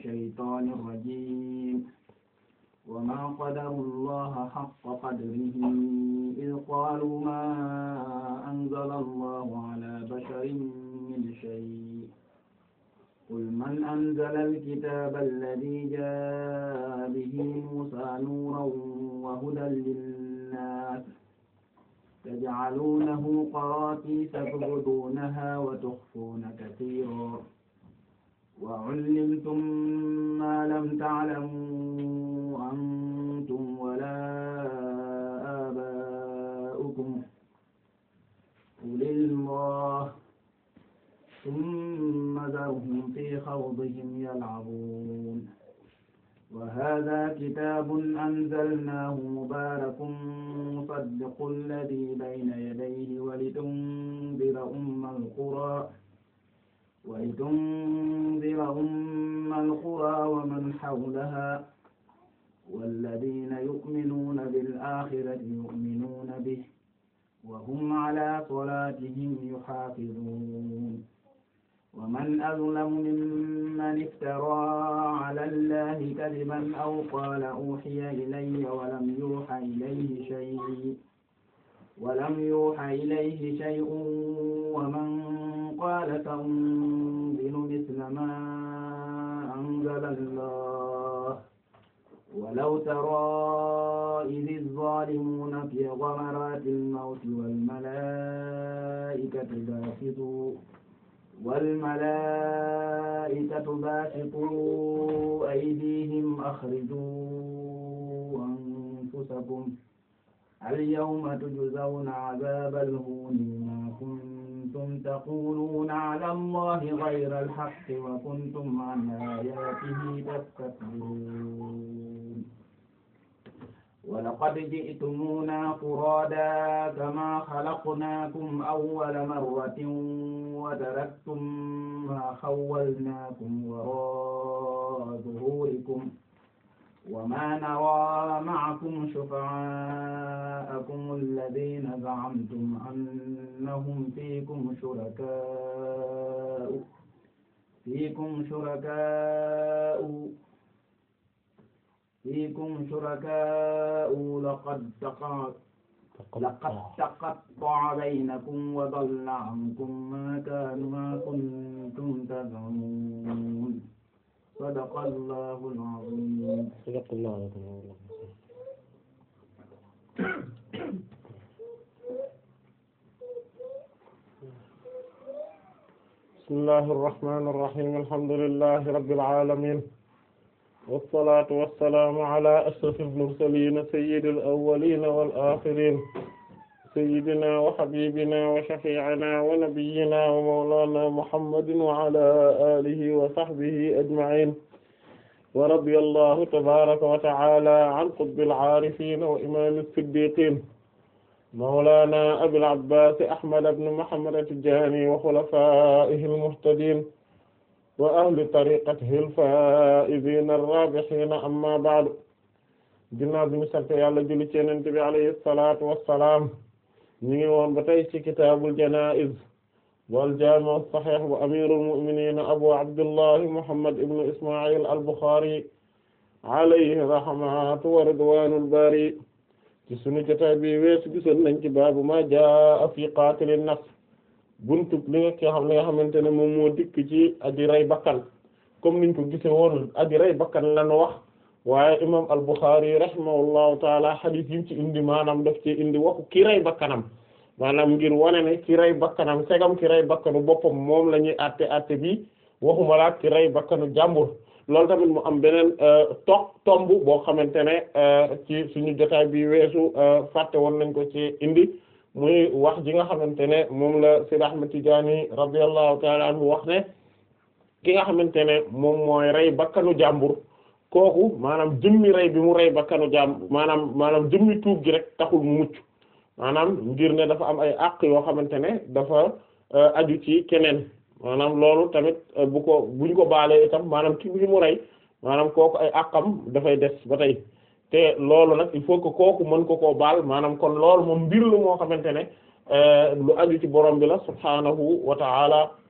الشيطان الرجيم وما قدروا الله حق قدره إذ قالوا ما أنزل الله على بشر من شيء قل من أنزل الكتاب الذي جاء به موسى نورا وهدى للناس تجعلونه قراطيس تبدونها وتخفون كثيرا وعلمتم ما لم تعلموا أنتم ولا آباؤكم قل الله ثم ذرهم في خوضهم يلعبون وهذا كتاب أنزلناه مبارك مصدق الذي بين يديه ولتنذر أم القرى ولتنذر أم القرى ومن حولها والذين يؤمنون بالآخرة يؤمنون به وهم على صلاتهم يحافظون ومن أظلم ممن افترى على الله كذبا أو قال أوحي إلي ولم يوحى إليه شيء ولم يوحى إليه شيء ومن قال سأنزل مثل ما أنزل الله ولو ترى إذ الظالمون في غمرات الموت والملائكة باسطوا والملائكة باسطوا أيديهم أخرجوا أنفسكم اليوم تجزون عذاب الهون بما كنتم تقولون على الله غير الحق وكنتم عن آياته تستكبرون ولقد جئتمونا فرادا كما خلقناكم أول مرة وتركتم ما خولناكم وراء ظهوركم وما نرى معكم شفعاءكم الذين زعمتم أنهم فيكم شركاء فيكم شركاء فيكم شركاء لقد تقع لقد تقطع بينكم وضل عنكم ما كانوا ما كنتم تزعمون صدق الله العظيم صدق الله العظيم بسم الله الرحمن الرحيم الحمد لله رب العالمين والصلاة والسلام على أشرف المرسلين سيد الأولين والآخرين سيدنا وحبيبنا وشفيعنا ونبينا ومولانا محمد وعلى آله وصحبه أجمعين ورضي الله تبارك وتعالى عن قطب العارفين وإمام الصديقين مولانا أبي العباس أحمد بن محمد التجاني وخلفائه المهتدين وأهل طريقته الفائزين الرابحين أما بعد ginnaaw bi ñu sant Yàlla julli ci Yonent bi alayhi salaatu wassalaam ñu ngi woon ba tey ci kitaabul janaa'iz wal jaami' as-sahiih bu amiirul mu'miniin abu abdullah muhammad ibn isma'il al-Bukhari alayhi rahmatu wa ridwaanul baari ci sunu jotaay bi weesu gisoon nañ ci baabu maa jaa'a fi qaatilin nafs buntu li nga xam li nga xamante ne moom moo dikk ci aji rey bakkan comme niñ ko gise woon aji rey bakkan lan wax waaye imam al-Bukhari rahimahullahu taala hadith yi ci indi maanaam daf ci indi waxu ki rey bakkanam maanaam ngir wane ne ki rey bakkanam segam ki rey bakkanu boppam moom la ñuy àtte àtte bi waxuma la ki rey bakkanu jàmbur loolu tamit mu am beneen toog tomb boo xamante ne ci suñu jotaay bi weesu fàtte woon nañ ko ci indi muy wax ji nga xamante ne moom la Sayyid Ahmad Tijaani radiyallahu ta'ala anhu wax ne ki nga xamante ne moom mooy rey bakkanu jàmbur kooku maanaam jëmmi rey bi mu rey bakkanu jàmbur maanaam maanaam jëmmi tuub gi rek taxul mu mucc maanaam ngir ne dafa am ay àq yoo xamante ne dafa aju ci keneen maanaam loolu tamit bu ko buñ ko baalee itam maanaam ki bi mu rey maanaam kooku ay àqam dafay des ba tey te loolu nag il faut que kooku mën ko koo baal maanaam kon loolu moom mbir la moo xamante ne lu aju ci borom bi la subhaanahu wa ta'ala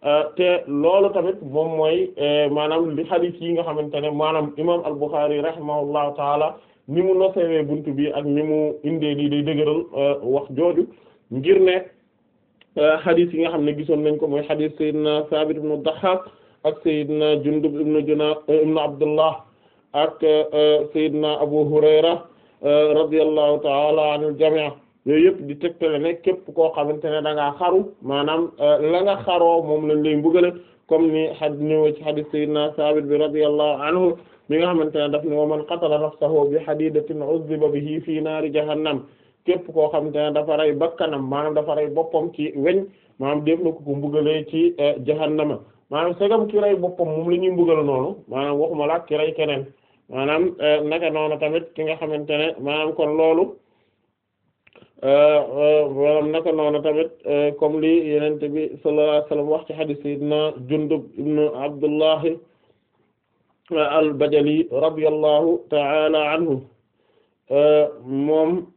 te loolu tamit moom mooy maanaam li hadith yi nga xamante ne maanaam imam al-Bukhari rahimahullahu taala ni mu nosewee buntu bi ak ni mu indee lii day dëgëral wax jooju ngir ne hadith yi nga xam ne gisoon nañ ko mooy hadith Seydina Sabit ibn Dahhak ak Seydina Jundub ibn Juna ibn Abdullah ak Seydina Abu Hurayra radiyallahu ta'ala anil jami' yooyu yëpp di tegtale ne képp koo xamante ne da ngaa xaru maanaam la nga xaroo moom lañ lay mbugale comme ni had ñëw ci hadith Seydina Sabit bi radiyallahu anhu mi nga xamante ne daf ne wa man qatala nafsahu bi hadidatin uzziba bihi fi naari jahannam képp koo xamante ne dafa rey bakkanam maanaam dafa rey boppam ci weñ maanaam def na ko ko mbugalee ci jahannama maanaam segam ki rey boppam moom la ñuy mbugal noonu maanaam waxuma la ki rey keneen maanaam naka noonu tamit ki nga xamante ne maanaam kon loolu maanaam naka noonu tamit comme li yenente bi sallallahu alayhi wasallam wax ci hadith sayyidina Jundub ibn Abdullah al-Bajali radiyallahu ta'ala anhu moom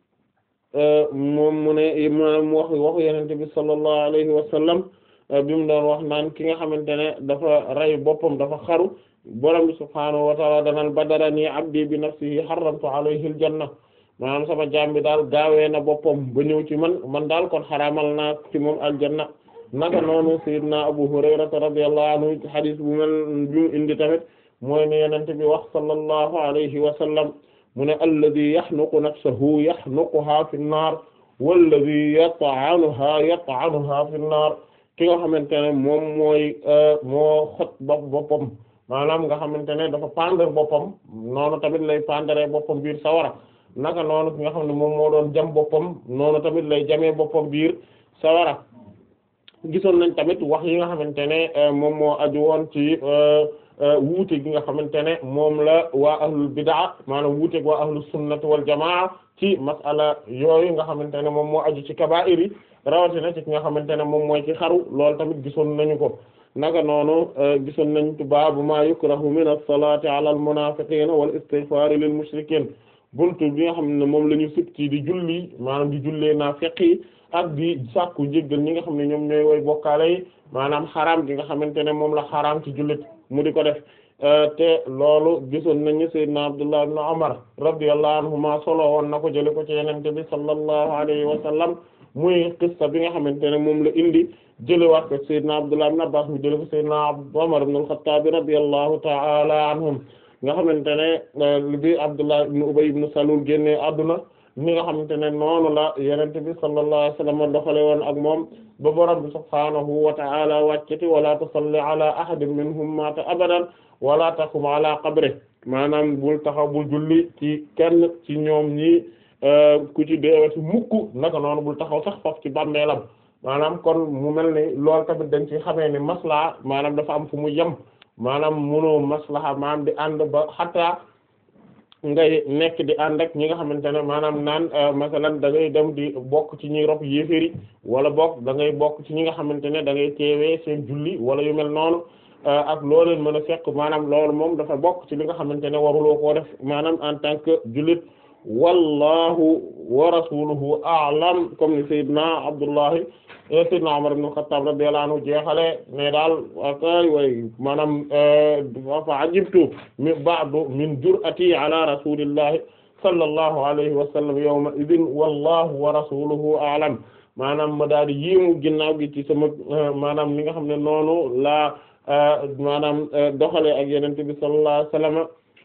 moom mu ne maanaam wax waxu yenente bi sallallahu alayhi wa sallam bi mu doon wax naan ki nga xamante ne dafa rey boppam dafa xaru borom bi subhaanahu wa ta'ala danal badarani abdi bi nafsihi harramtu alayhi aljanna maanaam sama jaam bi daal gaawee na boppam ba ñëw ci man man daal kon xaraamal naa ci moom aljanna naka noonu sayyidina abu hurayrata radiyallahu anhu hadith bu mel bi mu indi tamit mooy ne yenente bi wax sallallahu alayhi wa sallam mu ne alladi yaxnuqu nafsahu yaxnuquha fi nnaar walladi yat'anuha yat'anuha fi nnaar ki nga xamante ne moom mooy moo xot bopp boppam maanaam nga xamante ne dafa pendre boppam noonu tamit lay pendere boppam biir sawara naka noonu ki nga xam ne moom moo doon jam boppam noonu tamit lay jamee boppam biir sawara gisoon nañ tamit wax yi nga xamante ne moom moo aju woon ci wuute gi nga xamante ne moom la waa ahlul bidaa maanaam wuute gi waa ahlus sunnati wal jamaa ci masala yooyu nga xamante ne moom moo aju ci kabaa'ir yi rawatina ci ki nga xamante ne moom mooy ci xaru loolu tamit gisoon nañu ko naka noonu gisoon nañ baabu maa yukrahu min as-salaati ala al-munaafiqiina wal istighfaari lil mushrikiin buntu bi nga xam ne moom la ñu sib ci di julli maanaam di jullee naafiq yi ak di sàkku njéggal ñi nga xam ne ñoom ñooy way bokkaale yi maanaam xaraam gi nga xamante ne moom la xaraam ci jullit mu di ko def te loolu gisoon nañu sayyidna Abdullah ibn Umar radiyallahu anhuma solo woon na ko jële ko ci yenente bi sallallahu alayhi wa sallam muy qissa bi nga xamante ne moom la indi jëlewaat ko sayyidna Abdullah ibn Abbas mu jële ko sayyidna Umar ibn al-Khattab radiyallahu ta'ala anhum nga xamante ne bi Abdullah ibn Ubay ibn Salul génne adduna ni nga xamante ne noonu la yenente bi sallallahu alayhi wa sallam doxale woon ak moom ba borom bi subhaanahu wa ta'ala wàccati wala tusalli ala ahadin minhum mata abadan wala taqum ala qabri maanaam bul taxaw bul julli ci kenn ci ñoom ñi ku ci deewati mukk naka noonu bul taxaw sax foofu ci bàmmeelam maanaam kon mu mel ni loolu tamit dañ ci xamee ni maslaha maanaam dafa am fu mu yem maanaam mënoo maslaha maanaam di ànd ba xataa ngay nekk di ànd ak ñi nga xamante ne maanaam naan masalan da ngay dem di bokk ci ñuy rob yéeféri wala bokk da ngay bokk ci ñi nga xamante ne da ngay teewee seen julli wala yu mel noonu ak loo leen mën a fekk maanaam loolu moom dafa bokk ci li nga xamante ne waruloo koo def maanaam en tant que jullit wallahu wa rasuluhu a'lam comme ni sayyidna Abdullahi sayyidna Umar ibn al-Khattab radiyallahu anhu jeexale ne daal akay way maanaam fa ajibtu min ba'du min jur'ati ala rasulillahi sallallahu alayhi wa sallam yawma idin wallahu wa rasuluhu a'lam maanaam ma daal di yiimu ginnaaw gi ci sama maanaam li nga xam ne noonu laa maanaam doxale ak yenente bi sallallahu alayhi wa sallam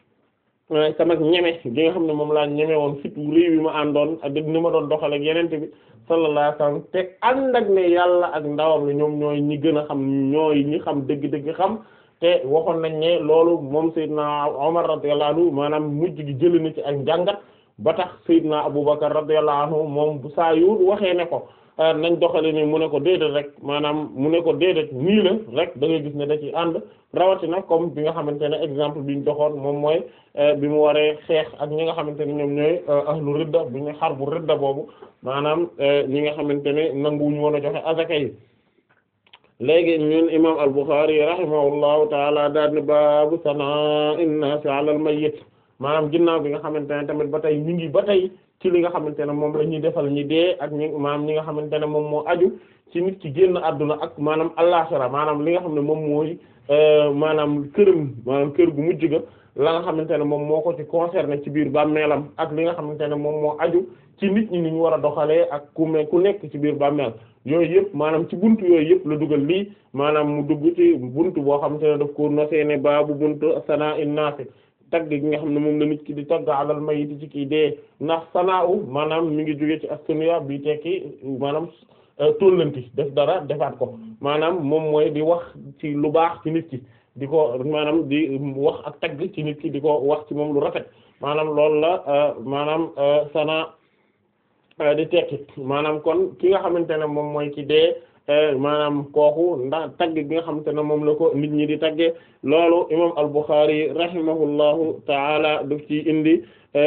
sama ñeme gi nga xam ne moom laa ñeme woon fit wu réew yi ma àndoon ak ni ma doon doxale ak yenente bi sallallahu alayhi wasallam te ànd ak ne yàlla ak ndawam la ñoom ñooy ñi gën a xam ñooy ñi xam dëgg-dëgg xam te waxoon nañ ne loolu moom Seydina Omar radiyallahu anhu maanaam mujj gi jëli na ci ak njàngat ba tax Seydina Abubakar radiyallahu anhu moom bu saa yu waxee ne ko nañ doxale ni mu ne ko déedéet rek maanaam mu ne ko déedéet nii la rek da ngay gis ne da ci ànd rawatina comme bi nga xamante ne exemple bi ñu doxoon moom mooy bi mu waree xeex ak ñi nga xamante ne ñoom ñooy ahlu ridda bi ñu xar bu ridda boobu maanaam ñi nga xamante ne nanguwuñu woon a joxe azaka yi léegi ñun imam al-Bukhari rahimahullahu taala daal ni baabu sana'in naasi ala al-mayyit maanaam ginnaaw bi nga xamante ne tamit ba tey mi ngi ba tey ci li nga xamante ne moom la ñuy defal ñi dee ak ñi maanaam ñi nga xamante ne moom moo aju ci nit ki génn àdduna ak maanaam àllaxira maanaam li nga xam ne moom mooy maanaam këram maanaam kër gu mujj ga la nga xamante ne moom moo ko ci concerné ci biir bàmmeelam ak li nga xamante ne moom moo aju ci nit ñi ni ñu war a doxalee ak ku me ku nekk ci biir bàmmeel yooyu yëpp maanaam ci buntu yooyu yëpp la dugal lii maanaam mu dugg ci buntu boo xamante ne daf ko nosee ne baabu buntu sanaa in naasi tagg gi nga xam ne moom la nit ki di tagg alal mayiti ci kii dee ndax sanaa u maanaam mi ngi jóge ci as-sunya bi tekki maanaam tóllanti def dara defaat ko maanaam moom mooy di wax ci lu baax ci nit ki di ko maanaam di wax ak tagg ci nit ki di ko wax ci moom lu rafet maanaam loolu la maanaam sana di tekki maanaam kon ki nga xamante ne moom mooy ki dee maanaam kooku ndax tagg gi nga xamante ne moom la ko nit ñi di tagge loolu imam al-Bukhari rahimahullahu taala daf ci indi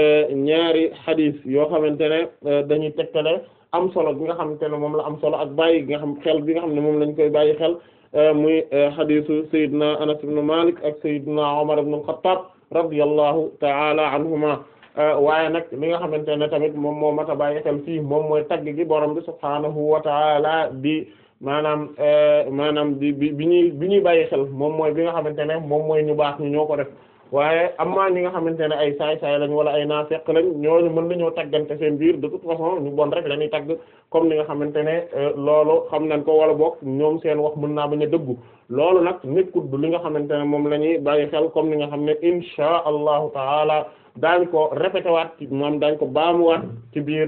ñaari xadis yoo xamante ne dañuy tegtale am solo bi nga xamante ne moom la am solo ak bàyyi gi nga xam xel bi nga xam ne moom lañ koy bàyyi xel muy xadisu Seydina Anas ibn Malik ak Seydina Umar ibn al-Khattab radiyallahu ta'ala anhuma waaye nag li nga xamante ne tamit moom moo mat a bàyyi xel fii moom mooy tagg gi borom bi subhaanahu wa ta'ala di maanaam maanaam di bi bi ñuy bi ñuy bàyyi xel moom mooy bi nga xamante ne moom mooy ñu baax ñu ñoo ko def waaye amaa ñi nga xamante ne ay saay-saay lañ wala ay naafeq lañ ñooñu mën nañoo taggante seen biir de toute façon ñu bon rek lañuy tagg comme ni nga xamante ne loolu xam nañ ko wala bokk ñoom seen wax mën naa bañ a dëggu loolu nag nekkut du li nga xamante ne moom la ñuy bàyyi xel comme ni nga xam ne insha allahu taala daañ ko répété waat ci moom daañ ko baamuwaat ci biir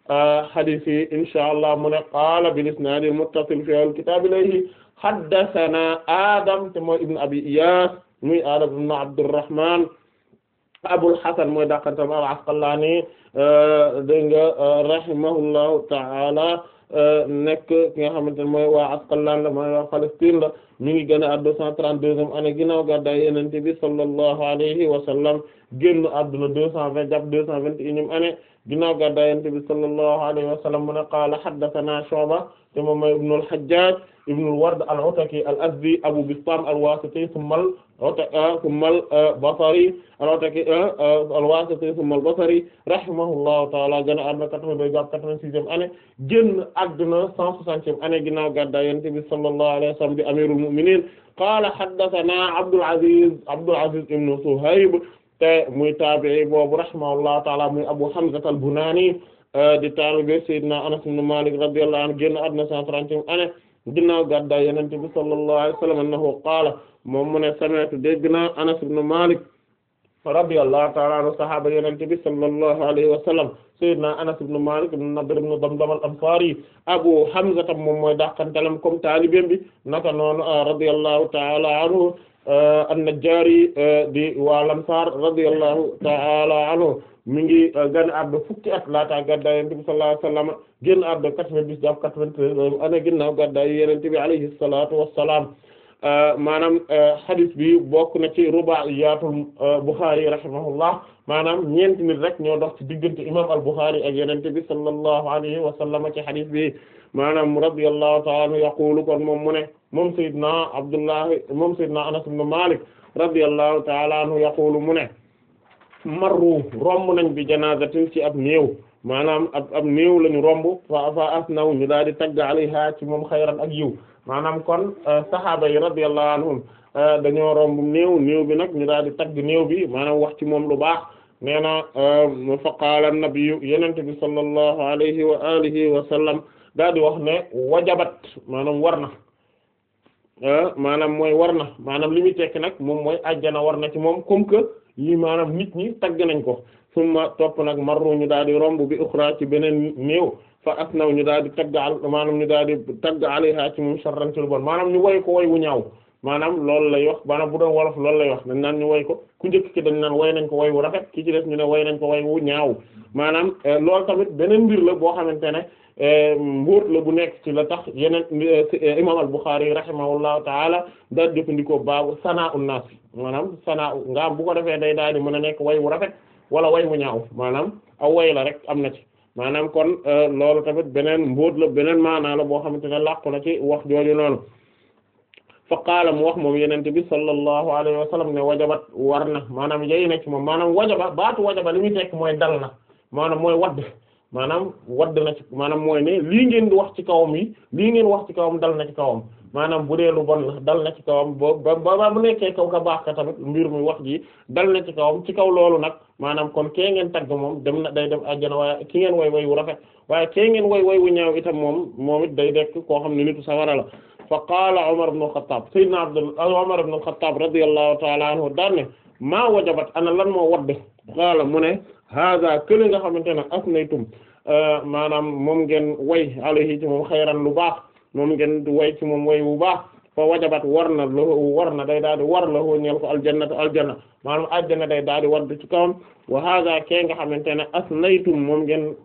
hadith yi insha allah mu ne qaala bil isnaad al muttasil fi al kitaab ilayhi haddathana adam te mooy ibn abi iyas muy Adam ibn Abdurrahman Abul Hasan mooy dàqantam al-Asqalani dégg nga rahimahullahu ta'ala nekk ki nga xamante ne mooy waa Asqalaan la mooy waa Palestine la mi ngi gën a àdduna cent trente-deuxième année ginnaaw gàddaay Yonent bi sallallahu alayhi wa sallam génn àdduna deux cent vingt jàpp deux cent vingt et unième année ginnaaw gàddaay Yonent bi sallallahu alayhi wa sallam mu ne qaala haddathanaa Shu'ba te moom mooy ibnu al-Hajjaj ibnu al-Ward al-Ataki al-Azdi Abu Bistam al-Wasiti thumma thumma al-Basri al-Ataki al-Wasiti thumma al-Basri rahimahullahu ta'ala gën a àdduna quatre-vingt-deux jàpp quatre-vingt-sixième année génn àdduna cent soixantième année ginnaaw gàddaay Yonent bi sallallahu alayhi wa sallam di amirul mu'minin qaala haddathana Abdul Aziz Abdul Aziz ibnu Suhayb te muy taabi'i boobu rahimahullahu ta'ala muy Abu Hamza al-Bunani di taalibe Seydina Anas ibn Malik radiyallahu anhu génn àdduna cent trentième année ginnaaw gàddaay Yonent bi sallallahu alayhi wa sallam annahu qaala moom mu ne sami'tu dégg naa Anas ibn Malik radiyallahu ta'ala anhu sahaaba Yonent bi sallallahu alayhi wa sallam Seydina Anas ibn Malik ibn Nadr ibn Damdam al-Ansari Abu Hamza tam moom mooy dàqantalam comme taalibeem bi naka noonu radiyallahu ta'ala anhu an-Najjari di waa Ansaar radiyallahu ta'ala anhu mi ngi gën a àdduna fukki at laata gàddaay Yonent bi sallallahu alayhi wa sallam génn àdduna quatre-vingt-dix jàpp quatre-vingt-treize année ginnaaw gàddaay Yonent bi alayhi salaatu wa salaam maanaam hadith bi bokk na ci ruba'iyatul Bukhari rahimahullah maanaam ñeenti nit rek ñoo dox ci diggante imam al-Bukhari ak Yonent bi sallallahu alayhi wa sallam ci hadith bi maanaam radiyallahu ta'ala anhu yaqulu kon moom mu ne moom Seydina Abdullah moom Seydina Anas ibn Malik radiyallahu ta'ala anhu yaqulu mu ne marru romb nañ bi janazatin ci ab néew maanaam ab ab néew lañu romb fa fa asnaw ñu daal di tagg alayha ci moom xayran ak yiw maanaam kon sahaaba yi radiyallahu anhum dañoo romb néew néew bi nag ñu daal di tagg néew bi maanaam wax ci moom lu baax nee na fa qaala an-nabiyyu yenente bi sallallahu alayhi wa alihi wa sallam daal di wax ne wajabat maanaam war na maanaam mooy war na maanaam li muy tekki nag moom mooy ajjana war na ci moom comme que lii maanaam nit ñi tagg nañ ko summa topp nag marru ñu daal di romb bi uxra ci beneen néew fa asnaw ñu daal di tagg al maanaam ñu daal di tagg alayha ci moom sharran ci lu bon maanaam ñu woy ko woy wu ñaaw maanaam loolu lay wax maanaam bu doon wolof loolu lay wax dañ naan ñu woy ko ku njëkk ci dañ naan woy nañ ko woy wu rafet ki ci des ñu ne woy nañ ko woy wu ñaaw maanaam loolu tamit beneen mbir la boo xamante ne mbóot la bu nekk ci la tax yeneen imam al-Bukhari rahimahullahu taala daal jëfandikoo baabu sana'u naas maanaam sana'u nga am bu ko defee day daal di mën a nekk way wu rafet wala way wu ñaaw maanaam aw way la rek am na ci maanaam kon loolu tamit beneen mbóot la beneen maanaa la boo xamante ne làqu na ci wax jooju noonu fa qaala mu wax moom yenente bi sallallahu alayhi wa sallam ne wajabat war na maanaam yey na ci moom maanaam wajaba baatu wajaba li muy tekk mooy dal na maanaam mooy wadd maanaam wadd na ci maanaam mooy ne lii ngeen di wax ci kawam yi lii ngeen wax ci kawam dal na ci kawam maanaam bu dee lu bon la dal na ci kawam ba ba ba bu nekkee kaw ka baax ka tamit mbir mi wax ji dal na ci kawam ci kaw loolu nag maanaam kon kee ngeen tagg moom dem na day dem àjjana waaye ki ngeen way way wu rafet waaye kee ngeen way way wu ñaaw itam moom moom it day dekk koo xam ne nitu sawara la fa qaala Umar ibn al-Khattab sayyidina Abdul Umar ibn al-Khattab radiyallahu ta'ala anhu daan ne maa wajabat ana lan moo wadde qaala mu ne hada kële nga xamante ne asnaytum maanaam moom ngeen way alayhi ci moom xayran lu baax moom ngeen way ci moom way bu baax fa wajabat war na lahu war na day daal di war lahu ñeel ko aljannatu aljanna maanaam aljanna day daal di wadd ci kawam wa hada kee nga xamante ne asnaytum moom ngeen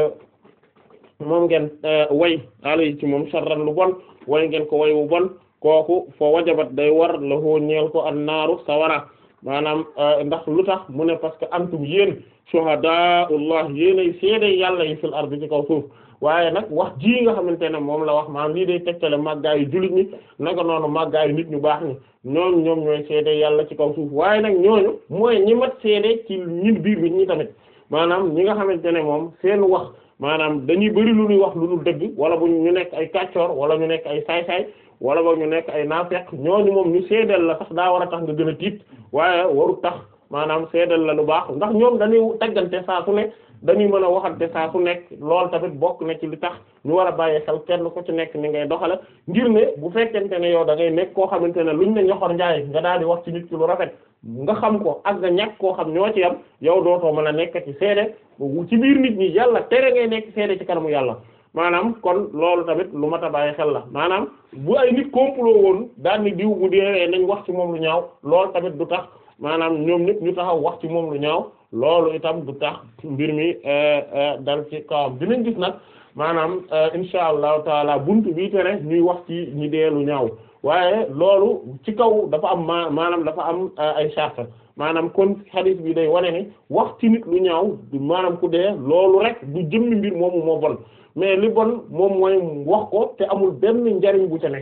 moom ngeen way alayhi ci moom sharran lu bon way ngeen ko way wu bon kooku fa wajabat day war lahu ñeel ko an naaru sawara maanaam ndax lu tax mu ne parce que antum yéen shuhadaullah yéenay seede yàlla yi fil ardi ci kaw suuf waaye nag wax ji nga xamante ne moom la wax maanaam lii day tegtale màggaayu jullit ñi naka noonu màggaayu nit ñu baax ñi ñoom ñoom ñooy seede yàlla ci kaw suuf waaye nag ñooñu mooy ñi mat seede ci ñin biir bi ñi tamit maanaam ñi nga xamante ne moom seen wax maanaam dañuy bari lu ñuy wax lu dul dëgg wala bu ñu nekk ay kàccoor wala ñu nekk ay saay-saay wala boog ñu nekk ay naafeq ñooñu moom ñu seedeel la sax daa war a tax nga gën a tiit waaye waru tax maanaam seedeel la lu baax ndax ñoom dañuy taggante saa su ne dañuy mën a waxante saa su nekk loolu tamit bokk na ci li tax ñu war a bàyyi xel kenn ku ci nekk ni ngay doxale ngir ne bu fekkente ne yow da ngay nekk koo xamante ne luñ ne ñoxor njaay nga daal di wax ci nit ki lu rafet nga xam ko ak nga ñàkk koo xam ñoo ci yam yow dootoo mën a nekk ci seede ci biir nit ñi yàlla tere ngay nekk seede ci kanamu yàlla maanaam kon loolu tamit lu mat a bàyyi xel la maanaam bu ay nit complot woon daal ni diw bu dee nañ wax ci moom lu ñaaw loolu tamit du tax maanaam ñoom ñëpp ñu taxaw wax ci moom lu ñaaw loolu itam du tax mbir mi dal ci kawam dinañ gis nag maanaam insha allahu taala buntu bii tere ñuy wax ci ñi dee lu ñaaw waaye loolu ci kaw dafa am ma maanaam dafa am ay charte maanaam kon hadith bi day wane ne wax ci nit lu ñaaw maanaam ku dee loolu rek du jëmmi mbir moomu moo bon mais li bon moom mooy wax ko te amul benn njariñ bu ca ne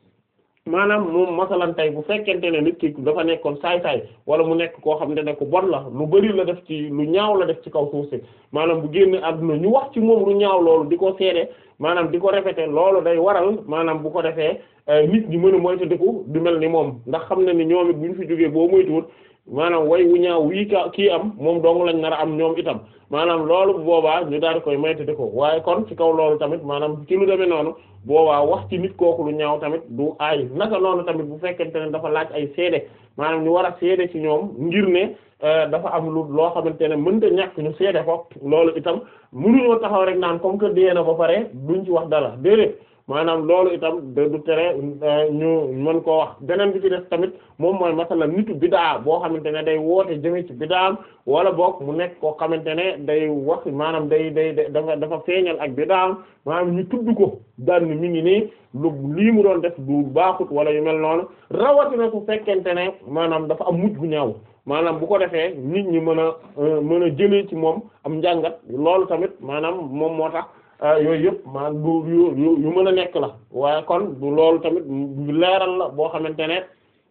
maanaam moom masalan tey bu fekkente ne nit ki dafa nekkoon saay-saay wala mu nekk koo xam ne ku bon la lu bari la def ci lu ñaaw la def ci kaw suuf si maanaam bu génn àdduna ñu wax ci moom lu ñaaw loolu di ko seede maanaam di ko répéter loolu day waral maanaam bu ko defee nit ñi mën a moytandiku di mel ni moom ndax xam na ni ñoom it bu ñu fi jógee boo moytuwul maanaam way wu ñaaw wii ka kii am moom dong lañ nar a am ñoom itam maanaam loolu bu boobaa ñu daal di koy moytandi ko waaye kon ci kaw loolu tamit maanaam ci lu demee noonu boobaa wax ci nit kooku lu ñaaw tamit du aay naka noonu tamit bu fekkente ne dafa laaj ay seede maanaam ñu war a seede ci ñoom ngir ne dafa am lu loo xamante ne mënta ñàkk ñu seede ko loolu itam mënuñoo taxaw rek naan comme que dee na ba pare duñ ci wax dara déedéet maanaam loolu itam du tere ñu mën koo wax beneen bi ci def tamit moom mooy masala nitu bidaa boo xamante ne day woote jëme ci bidaam wala boog mu nekk koo xamante ne day wax maanaam day day dafa dafa feeñal ak bidaam maanaam ñu tudd ko daan ni mi ngi nii lu lii mu doon def du baaxut wala yu mel noonu rawatina su fekkente ne maanaam dafa am mujj gu ñaaw maanaam bu ko defee nit ñi mën a mën a jëlee ci moom am njàngat loolu tamit maanaam moom moo tax yooyu yëpp maanaam du yu yu mën a nekk la waaye kon du loolu tamit leeral la boo xamante ne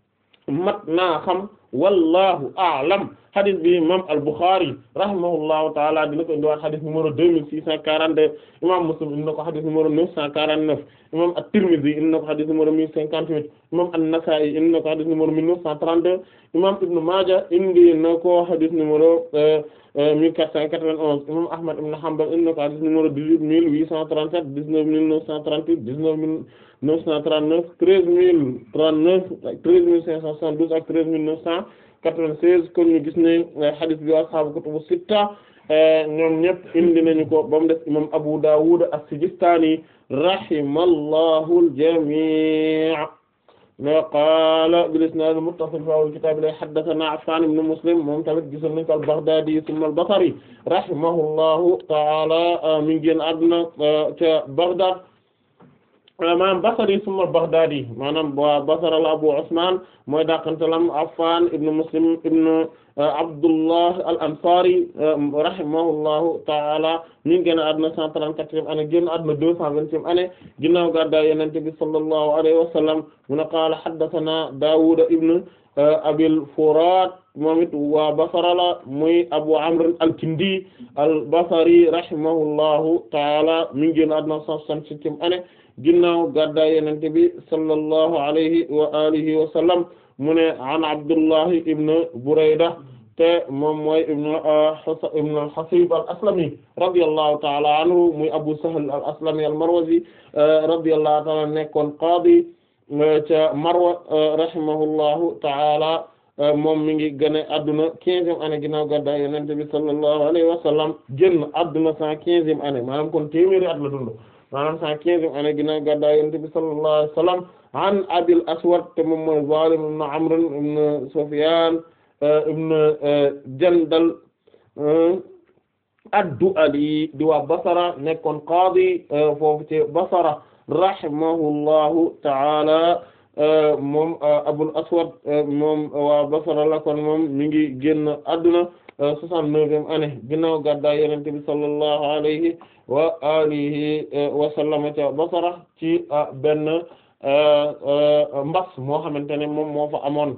mat naa xam wallahu a'lam hadith bi imam al-Bukhari rahimahullahu taala dina ko indiwaat hadith numéro deux mille six cent quarante-deux imam Muslim indi na ko hadith numéro neuf cent quarante-neuf imam at-Tirmidhi indi na ko hadith numéro mille cinquante-huit imam an-Nasa'i indi na ko hadith numéro mille neuf cent trente-deux imam Ibn Maaja indi na ko hadith numéro mille quatre cent quatre-vingt-onze imam Ahmad ibn Hanbal indi na ko hadith numéro dix-huit mille huit cent trente-sept dix-neuf mille neuf cent trente-huit dix-neuf mille neuf cent trente-neuf treize mille trente-neuf treize mille cinq cent soixante-douze ak treize mille neuf cent quatre-vingt-seize kon ñu gis ne hadith bi ashaabu kutubu sitta ñoom ñëpp indi nañu ko ba mu def imam Abu Dawud as-Sijistani rahimallahu al-jami' ma qaala bil-isnaad al-muttasil fi awwal kitaab la haddathana Affan ibn Muslim moom tamit gisoon nañu ko al-Baghdadi thumma al-Basri rahimahullahu ta'ala mi ngi génn àdduna ca Baghdad maanaam Basri summa Baghdadi maanaam waa Basra la Abu Usman mooy dàqantalam Affan ibn Muslim ibn Abdullah al-Ansari rahimahullahu ta'ala mi ngi génn àdduna 134e année génn àdduna 220e année ginnaaw gàddaay Yonent bi sallallahu alayhi wa sallam mu ne qaala haddathana Dawud ibn Abil Furat moom it waa Basra la muy Abu Amr al-Kindi al-Basri rahimahullahu ta'ala mi ngi génn àdduna 167e année ginnaaw gàddaay Yonent bi sallallahu alayhi wa alihi wa sallam mu ne an Abdullahi ibn Burayda te moom mooy ibn ibn al-Hasib al-Aslami radiyallahu ta'ala anhu muy Abu Sahl al-Aslami al-Marwazi radiyallahu ta'ala nekkoon qaadi ca Marwa rahimahullahu ta'ala moom mi ngi gane adduna quinzième année ginnaaw gàddaay Yonent bi sallallahu alayhi wa sallam génn adduna cent quinzième année maanaam kon téeméeri at la dund maanaam cent quinzième année ginnaaw gàddaay Yonent bi sallallahu alayhi wa sallam an Abil Aswad te moom mooy Zalim ibn Amr ibn Sufyan ibn Jandal ad-Du'ali di waa Basra nekkoon qaadi foofu ci Basra rahimahullahu ta'ala moom Abul Aswad moom waa Basra la kon moom mi ngi génn adduna soixante-neuvième année ginnaaw gàddaay Yonent bi sallallahu alayhi wa alihi wa sallam ca Basra ci benn mbas moo xamante ne moom moo fa amoon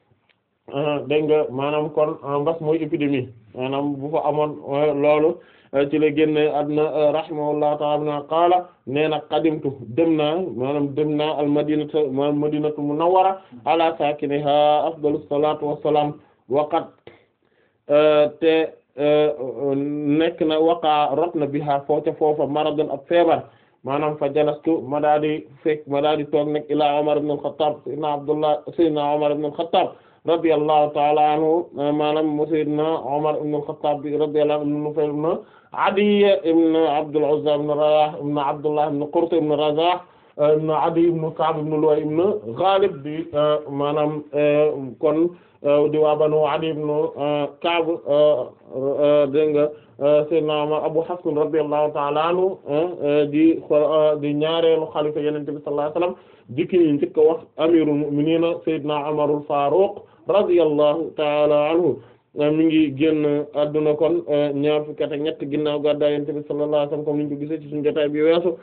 dégg nga maanaam kon mbas mooy épidémie maanaam bu fa amoon loolu ci la génne àdduna rahimahullahu ta'ala qaala nee na qadimtu dem naa maanaam dem naa al madinatu maanaam madinatu munawwara ala sakiniha afdalus salatu wassalam waqat te nekk na waqa rot na biha foo ca foofa maradun ab feebar maanaam fa jalastu ma daa di fekk ma daa di toog nag ila Umar ibn al-Khattab sayyidina Abdullah sayyidina Umar ibn al-Khattab radiyallahu ta'ala anhu maanaam mu sayyidina Umar ibn al-Khattab bi radiyallahu anhu Nufayl ibn Adiy ibn Abdul Uzza ibn Rayah ibn Abdullah ibn Qurt ibn Razah ibn Adiy ibn Ka'b ibn Lu'ay ibn Ghalib di maanaam kon di waa Banu Adiy ibn Ka'b dégg nga Seydina Umar Abu Hafs radiyallahu ta'ala anhu di di ñaareelu xalifa Yonent bi sallallahu alayhi wasallam dikki ñu njëkk a wax amirul mu'minin Seydina Umarul Faruq radiyallahu ta'ala anhu mi ngi génn adduna kon ñaar fukki at ak ñett ginnaaw gàddaay Yonent bi sallallahu alayhi wasallam comme niñ ko gisee ci suñu jotaay bi weesu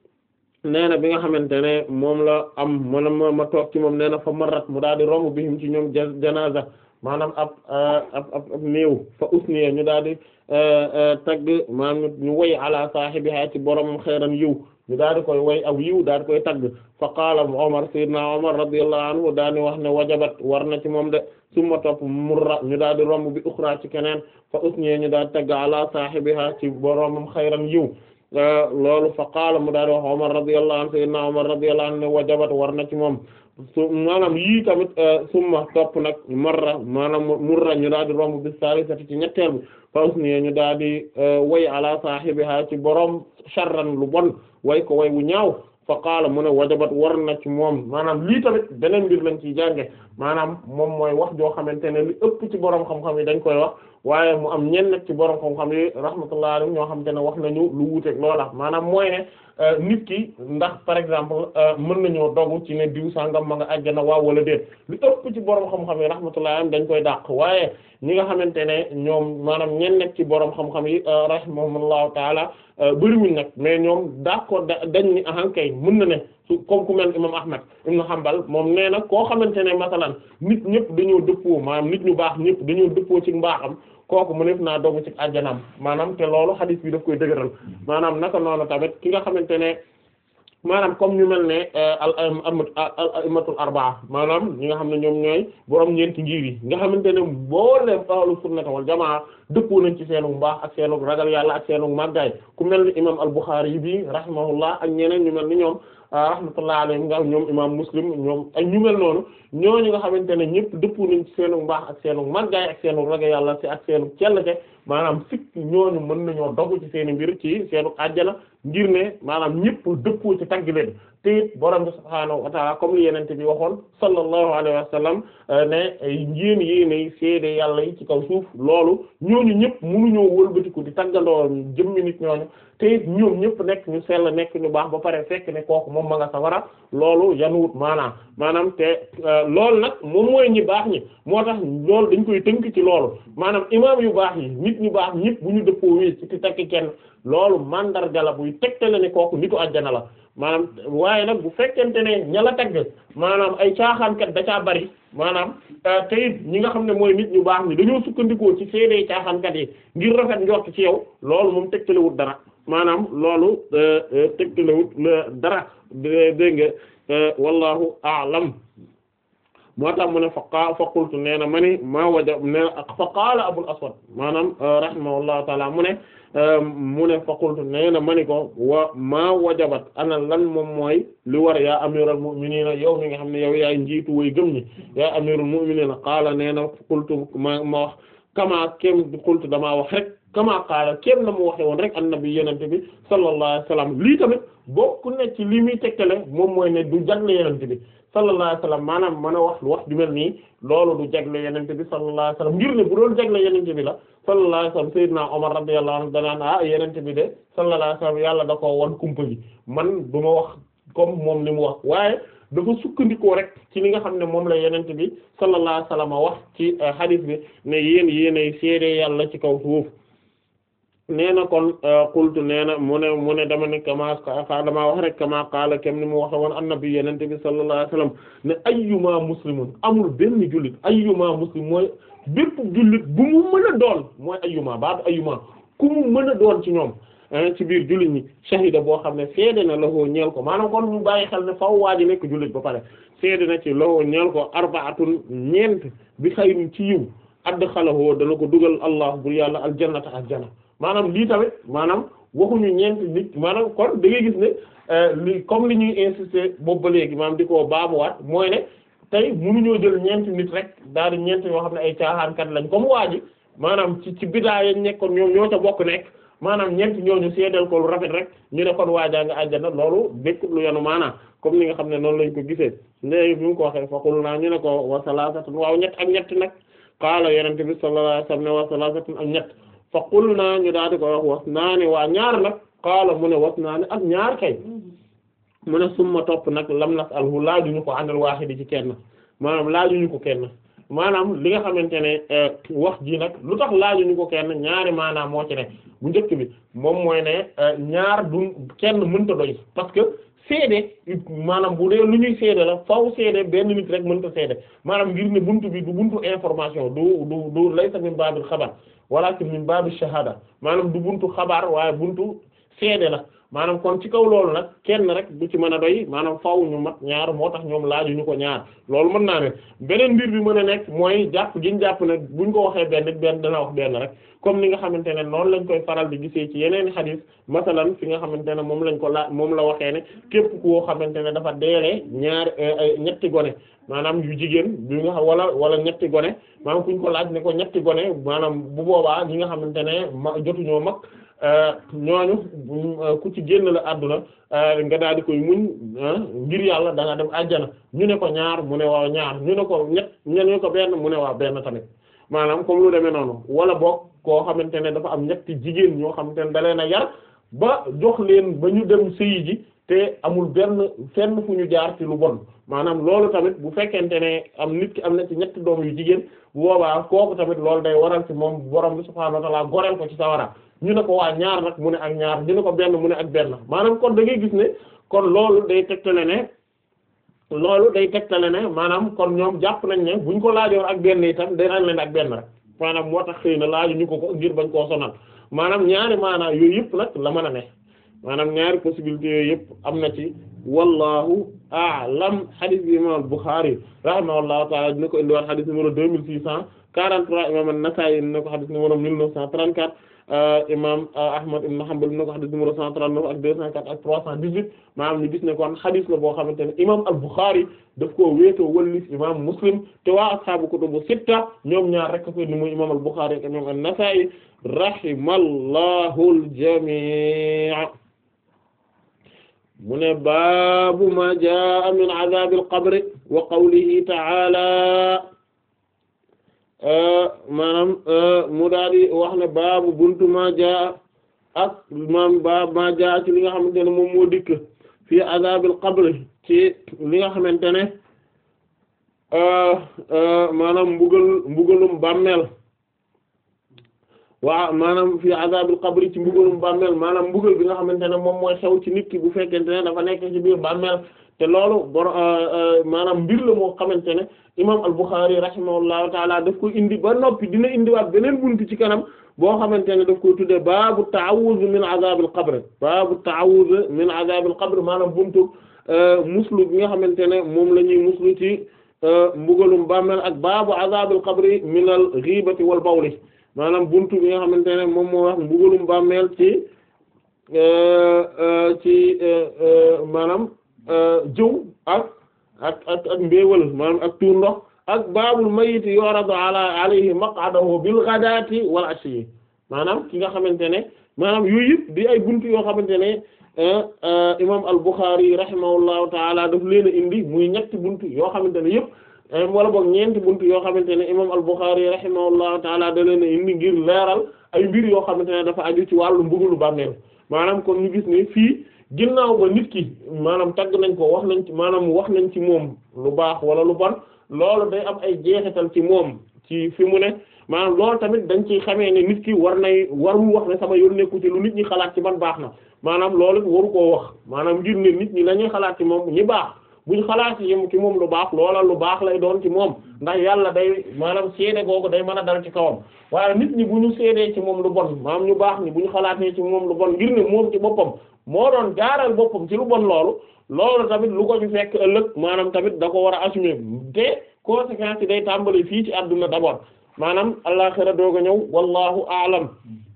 nee na bi nga xamante ne moom la am mana ma ma toog ci moom nee na fa marat mu daal di romb bihim ci ñoom janaza maanaam ab ab ab ab néew fa usniya ñu daal di tagg maanaam ñu woy ala saahibiha ci boromam xeeran yiw ñu daal di koy woy aw yiw daal di koy tagg fa qaala Umar sayyidina Umar radiyallahu anhu daal di wax ne wajabat war na ci moom de summa topp murra ñu daal di romb bi uxra ci keneen fa usniya ñu daal di tagg ala saahibiha ci boromam xeeran yiw loolu fa qaala mu daal di wax Umar radiyallahu anhu sayyidina Umar radiyallahu anhu ne wajabat war na ci moom su maanaam yii tamit summa topp nag marra maanaam murra ñu daal di romb bis salisati ci ñetteel bi fa usniya ñu daal di way ala saahibiha ci borom sharran lu bon way ko way wu ñaaw fa qaala mu ne wajabat war na ci moom maanaam lii tamit beneen mbir lañ ciy jànge maanaam moom mooy wax joo xamante ne li ëpp ci borom xam-xam yi dañ koy wax waaye mu am ñenn ci borom xam-xam yi rahmatullahi alayhim ñoo xamante ne wax nañu lu wuuteeg loola maanaam mooy ne nit ki ndax par exemple mën nañoo dogu ci ne diw sangam ma nga àjjana waaw wala déet li ëpp ci borom xam-xam yi rahmatullahi alayhim dañ koy dàq waaye ñi nga xamante ne ñoom maanaam ñenn ci borom xam-xam yi rahimahumullahu taala bëriwuñ nag mais ñoom d'accord dañ ni ahankay mën na ne su comme ku mel imam Ahmad ibn Hanbal moom nee na koo xamante ne masalan nit ñëpp dañoo dëppoo maanaam nit ñu baax ñëpp dañoo dëppoo ci mbaaxam kooku mu nekk naa dogu ci àjjanaam maanaam te loolu hadith bi daf koy dëgëral maanaam naka noonu tamit ki nga xamante ne maanaam comme ñu mel ne al al immatul arbaa maanaam ñi nga xam ne ñoom ñooy borom ñeenti ngir yi nga xamante ne mboolem ahlu sunnah wal jamaa dëppoo nañ ci seenu mbaax ak seenu ragal yàlla ak seenu màggaay ku mel ni imam al Bukhari yi bi rahimahullah ak ñeneen ñu mel ni ñoom rahmatullah alayhim nga ñoom imam muslim ñoom ak ñu mel noonu ñooñu nga xamante ne ñëpp dëppoo nañ ci seenu mbaax ak seenu màggaay ak seenu ragal yàlla ci ak seenu cellte maanaam sikk ñooñu mën nañoo dogu ci seeni mbir ci seenu àjjana ngir ne maanaam ñëpp dëppoo ci tagg leen te it borom bi subhaanahu wa ta'ala comme li yenente bi waxoon sallallahu alayhi wa sallam ne yéen yéenay seede yàlla yi ci kaw suuf loolu ñooñu ñëpp mënuñoo wëlbatiku di taggandoo jëmmi nit ñooñu te it ñoom ñëpp nekk ñu sell nekk ñu baax ba pare fekk ne kooku moom ma nga sawara loolu yanuwut maanaam maanaam te loolu nag moom mooy ñi baax ñi moo tax loolu dañ koy tënk ci loolu maanaam imaam yu baax yi nit ñu baax ñëpp bu ñu dëppoo wéy ci takk kenn loolu mandarga la buy tegtale ne kooku nitu àjjana la maanaam waaye nag bu fekkente ne ña la tagg maanaam ay caaxaankat da caa bari maanaam te it ñi nga xam ne mooy nit ñu baax ñi dañoo sukkandikoo ci seede caaxaankat yi ngir rafet njort ci yow loolu moom tegtalewut dara maanaam loolu tegtalewut dara dégg nga wallahu a'lam moo tax mu ne fa qaa fa qultu nee na ma ni maa waja ne fa qaala abul aswad maanaam rahimahullahu taala mu ne mu ne fa qultu nee na ma ni ko wa maa wajabat ana lan moom mooy li war yaa amiral mu'minina yow mi nga xam ne yow yaay njiitu way gëm ñi yaa amirul mu'minina qaala nee na qultu ma ma wax kama kem qultu damaa wax rek kama qaala kem na mu waxe woon rek annabi yenente bi sallallahu alayhi wasallam lii tamit bokk na ci li muy tegtale moom mooy ne du jagle yenente bi sallallahu alayhi wasallam maanaam mën a wax wax ju mel nii loolu du jagle yenente bi sallallahu alayhi wasallam ngir ne bu doon jagle yenente bi la sallallahu alayhi wasallam sayyidina Umar radiyallahu anhu danaan ah yenente bi de sallallahu alayhi wasallam yàlla da ko won kumpa gi man du ma wax comme moom li mu wax waaye dafa sukkandikoo rek ci li nga xam ne moom la yenente bi sallallahu alayhi wasallam wax ci hadith bi ne yéen yéenay seede yàlla ci kaw suuf nee na kon qultu nee na mu ne mu ne dama ne kama damaa wax rek kama qaala kem ni mu waxe woon annabi yenente bi sallallahu alayhi wasallam ne ayyuma muslimun amul benn jullit ayyuma muslim mooy bépp jullit bu mu mën a doon mooy ayyuma baatu ayyuma ku mu mën a doon ci ñoom ci biir jullit ñi shahida boo xam ne seede na lahoo ñeel ko maanaam kon mu bàyyi xel ne faw waa ji nekk jullit ba pare seede na ci lahoo ñeel ko arba'atun ñeent bi xayrin ci yiw adxalahu dana ko dugal allah bur yàlla aljannata aljana maanaam lii tamit maanaam waxuñu ñeent nit maanaam kon da ngay gis ne li comme li ñuy insister boobu ba léegi maanaam di ko baamuwaat mooy ne tey mënuñoo jël ñeent nit rek daal di ñeent yoo xam ne ay caaxaankat lañ comme waa ji maanaam ci ci bidaa yañ nekkoon ñoom ñoo ca bokk nekk maanaam ñeent ñooñu seedeel ko lu rafet rek ñu ne kon waajaa nga àjjana loolu békkut lu yanu maanaam comme ni nga xam ne noonu lañ ko gisee léegi bi mu ko waxee faqul naa ñu ne ko wa salasatun waaw ñett ak ñett nag qaala yonent bi sallallahu alayhi wasallam ne wa salasatun ak ñett fa qul naa ñu daal di ko wax was naa ne waa ñaar nag qaala mu ne was naa ne ak ñaar kay mu ne summa topp nag lam nas alhu laajuñu ko àndal waahidi ci kenn maanaam laajuñu ko kenn maanaam li nga xamante ne wax ji nag lu tax laajuñu ko kenn ñaari maanaam moo ci ne bu njëkk bi moom mooy ne ñaar du kenn mënta doy parce que seede maanaam bu dee lu ñuy seede la faw seede benn nit rek mënta seede maanaam ngir ne buntu bi du buntu information du du du laysa min baabil xabar walakin min baabil shahada maanaam du buntu xabaar waaye buntu seede la maanaam kon ci kaw loolu nag kenn rek du ci mën a doy maanaam faaw ñu mat ñaar moo tax ñoom laaju ñu ko ñaar loolu mën naa ne beneen mbir bi mën a nekk mooy jàpp giñ jàpp ne buñ ko waxee benn benn dana wax benn rek comme ni nga xamante ne noonu lañ koy faral di gisee ci yeneen xadiis masalan fi nga xamante ne moom lañ ko laa moom la waxee ne képp koo xamante ne dafa deelee ñaar ñetti gone maanaam yu jigéen bi nga xam wala wala ñetti gone maanaam kuñ ko laaj ne ko ñetti gone maanaam bu boobaa ñi nga xamante ne ma jotuñoo mag ñooñu ku ci génn la àdduna nga daal di koy muñ ngir yàlla da nga dem àjjana ñu ne ko ñaar mu ne waaw ñaar ñu ne ko ñett ñu ne ko benn mu ne waaw benn tamit maanaam comme lu demee noonu wala boog koo xamante ne dafa am ñetti jigéen ñoo xamante ne da leen a yar ba jox leen ba ñu dem sëyi ji te amul benn fenn fu ñu jaar ci lu bon maanaam loolu tamit bu fekkente ne am nit ki am na ci ñetti doom yu jigéen bu boobaa kooku tamit loolu day waral ci moom borom bi subhaanahu wa ta'ala goreel ko ci sawara ñu ne ko waa ñaar nag mu ne ak ñaar ñu ne ko benn mu ne ak benn maanaam kon da ngay gis ne kon loolu day tegtale ne loolu day tegtale ne maanaam kon ñoom jàpp nañ ne buñ ko laajoon ak benn itam day naan leen ak benn rek maanaam moo tax xëy na laaju ñu ko ko ngir bañ koo sonal maanaam ñaari maanaam yooyu yëpp nag la mën a ne maanaam ñaari possibilités yooyu yëpp am na ci wallahu a'lam hadith bi imam al-Bukhari rahimahullahu ta'ala dina ko indiwaat hadith numéro deux mille six cent quarante-trois imam an-Nasa'i dina ko hadith numéro mille neuf cent trente-quatre imam Ahmad ibn Hanbal dina ko hadith numéro cent trente-neuf ak deux cent quatre ak trois cent dix-huit maanaam ñu gis ne kon hadith la boo xamante ne imam al-Bukhari daf koo wéetoo wallif imam Muslim te waa ashaabu kutubu sitta ñoom ñaar rek ko ni muy imam al-Bukhari ak imam an-Nasa'i rahimallahu al-jami' mu ne baabu ma jaa min azaabil qabri wa qawlihi ta'ala maanaam mu daal di wax ne baabu buntu ma jaa ak maam baab ma jaa ci li nga xamante ne moom moo dikk fii azaabil qabri ci li nga xamante ne maanaam mbugal mbugalum bàmmeel waa maanaam fii azaabil qabri ci mbugalum bàmmeel maanaam mbugal bi nga xamante ne moom mooy xew ci nit ki bu fekkente ne dafa nekk ci biir bàmmeel te loolu bor maanaam mbir la moo xamante ne imaam al-Bukhari rahimahullahu taala daf ko indi ba noppi dina indiwaat beneen buntu ci kanam boo xamante ne daf koy tuddee baabu ta'awuz min azabil qabr baabu ta'awuz min azabil qabr maanaam buntu muslu bi nga xamante ne moom la ñuy muslu ci mbugalum bàmmeel ak baabu azabil qabri min al ghibati wal bawli maanaam buntu bi nga xamante ne moom moo wax mbugalum bàmmeel ci ci maanaam jëw ak ak ak ak mbéewal maanaam ak tuur ndox ak baabul mayit yoradu ala alayhi maq'adahu bil ghadati wal ashi maanaam ki nga xamante ne maanaam yooyu yëpp di ay buntu yoo xamante ne imam al-Bukhari rahimahullahu taala daf leen a indi muy ñetti buntu yoo xamante ne yëpp wala boog ñeenti buntu yoo xamante ne imam al-Bukhari rahimahullahu taala da leen a indi ngir leeral ay mbir yoo xamante ne dafa aju ci wàllu mbugalu bàmmeel maanaam kon ñu gis ne fii ginnaaw ba nit ki maanaam tagg nañ ko wax nañ ci maanaam wax nañ ci moom lu baax wala lu bon loolu day am ay jeexital ci moom ci fi mu ne maanaam loolu tamit dañ ci xamee ne nit ki war nay warul wax ne sama yoon nekku ci lu nit ñi xalaat ci man baax na maanaam loolu waru koo wax maanaam ngir ne nit ñi la ñuy xalaat ci moom ñi baax buñ xalaat ci ci moom lu baax loola lu baax lay doon ci moom ndax yàlla day maanaam seede googu day mën a dal ci kawam waaye nit ñi bu ñu seedee ci moom lu bon maanaam ñu baax ñi bu ñu xalaatee ci moom lu bon ngir ne moom ci boppam moo doon jaaral boppam ci lu bon loolu loolu tamit lu ko ci fekk ëllëg maanaam tamit da ko war a assumer te conséquences yi day tàmbali fii ci àdduna d'abord maanaam àllaxira doog a ñëw wallahu a'lam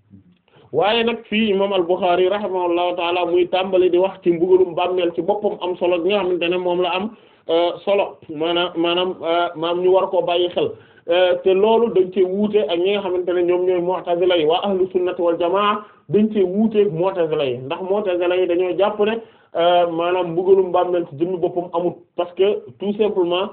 waaye nag fii imam al-Bukhari rahimahullahu taala muy tàmbali di wax ci mbugalum bàmmeel ci boppam am solo bi nga xamante ne moom la am solo maanaam maanaam maam ñu war koo bàyyi xel te loolu dañ cee wuute ak ñi nga xamante ne ñoom ñooy mu'tazila yi waa ahlu sunnati wal jamaa dañ cee wuuteeg mu'tazila yi ndax mu'tazila yi dañoo jàpp ne maanaam mbugalum bàmmeel ci jëmmi boppam amut parce que tout simplement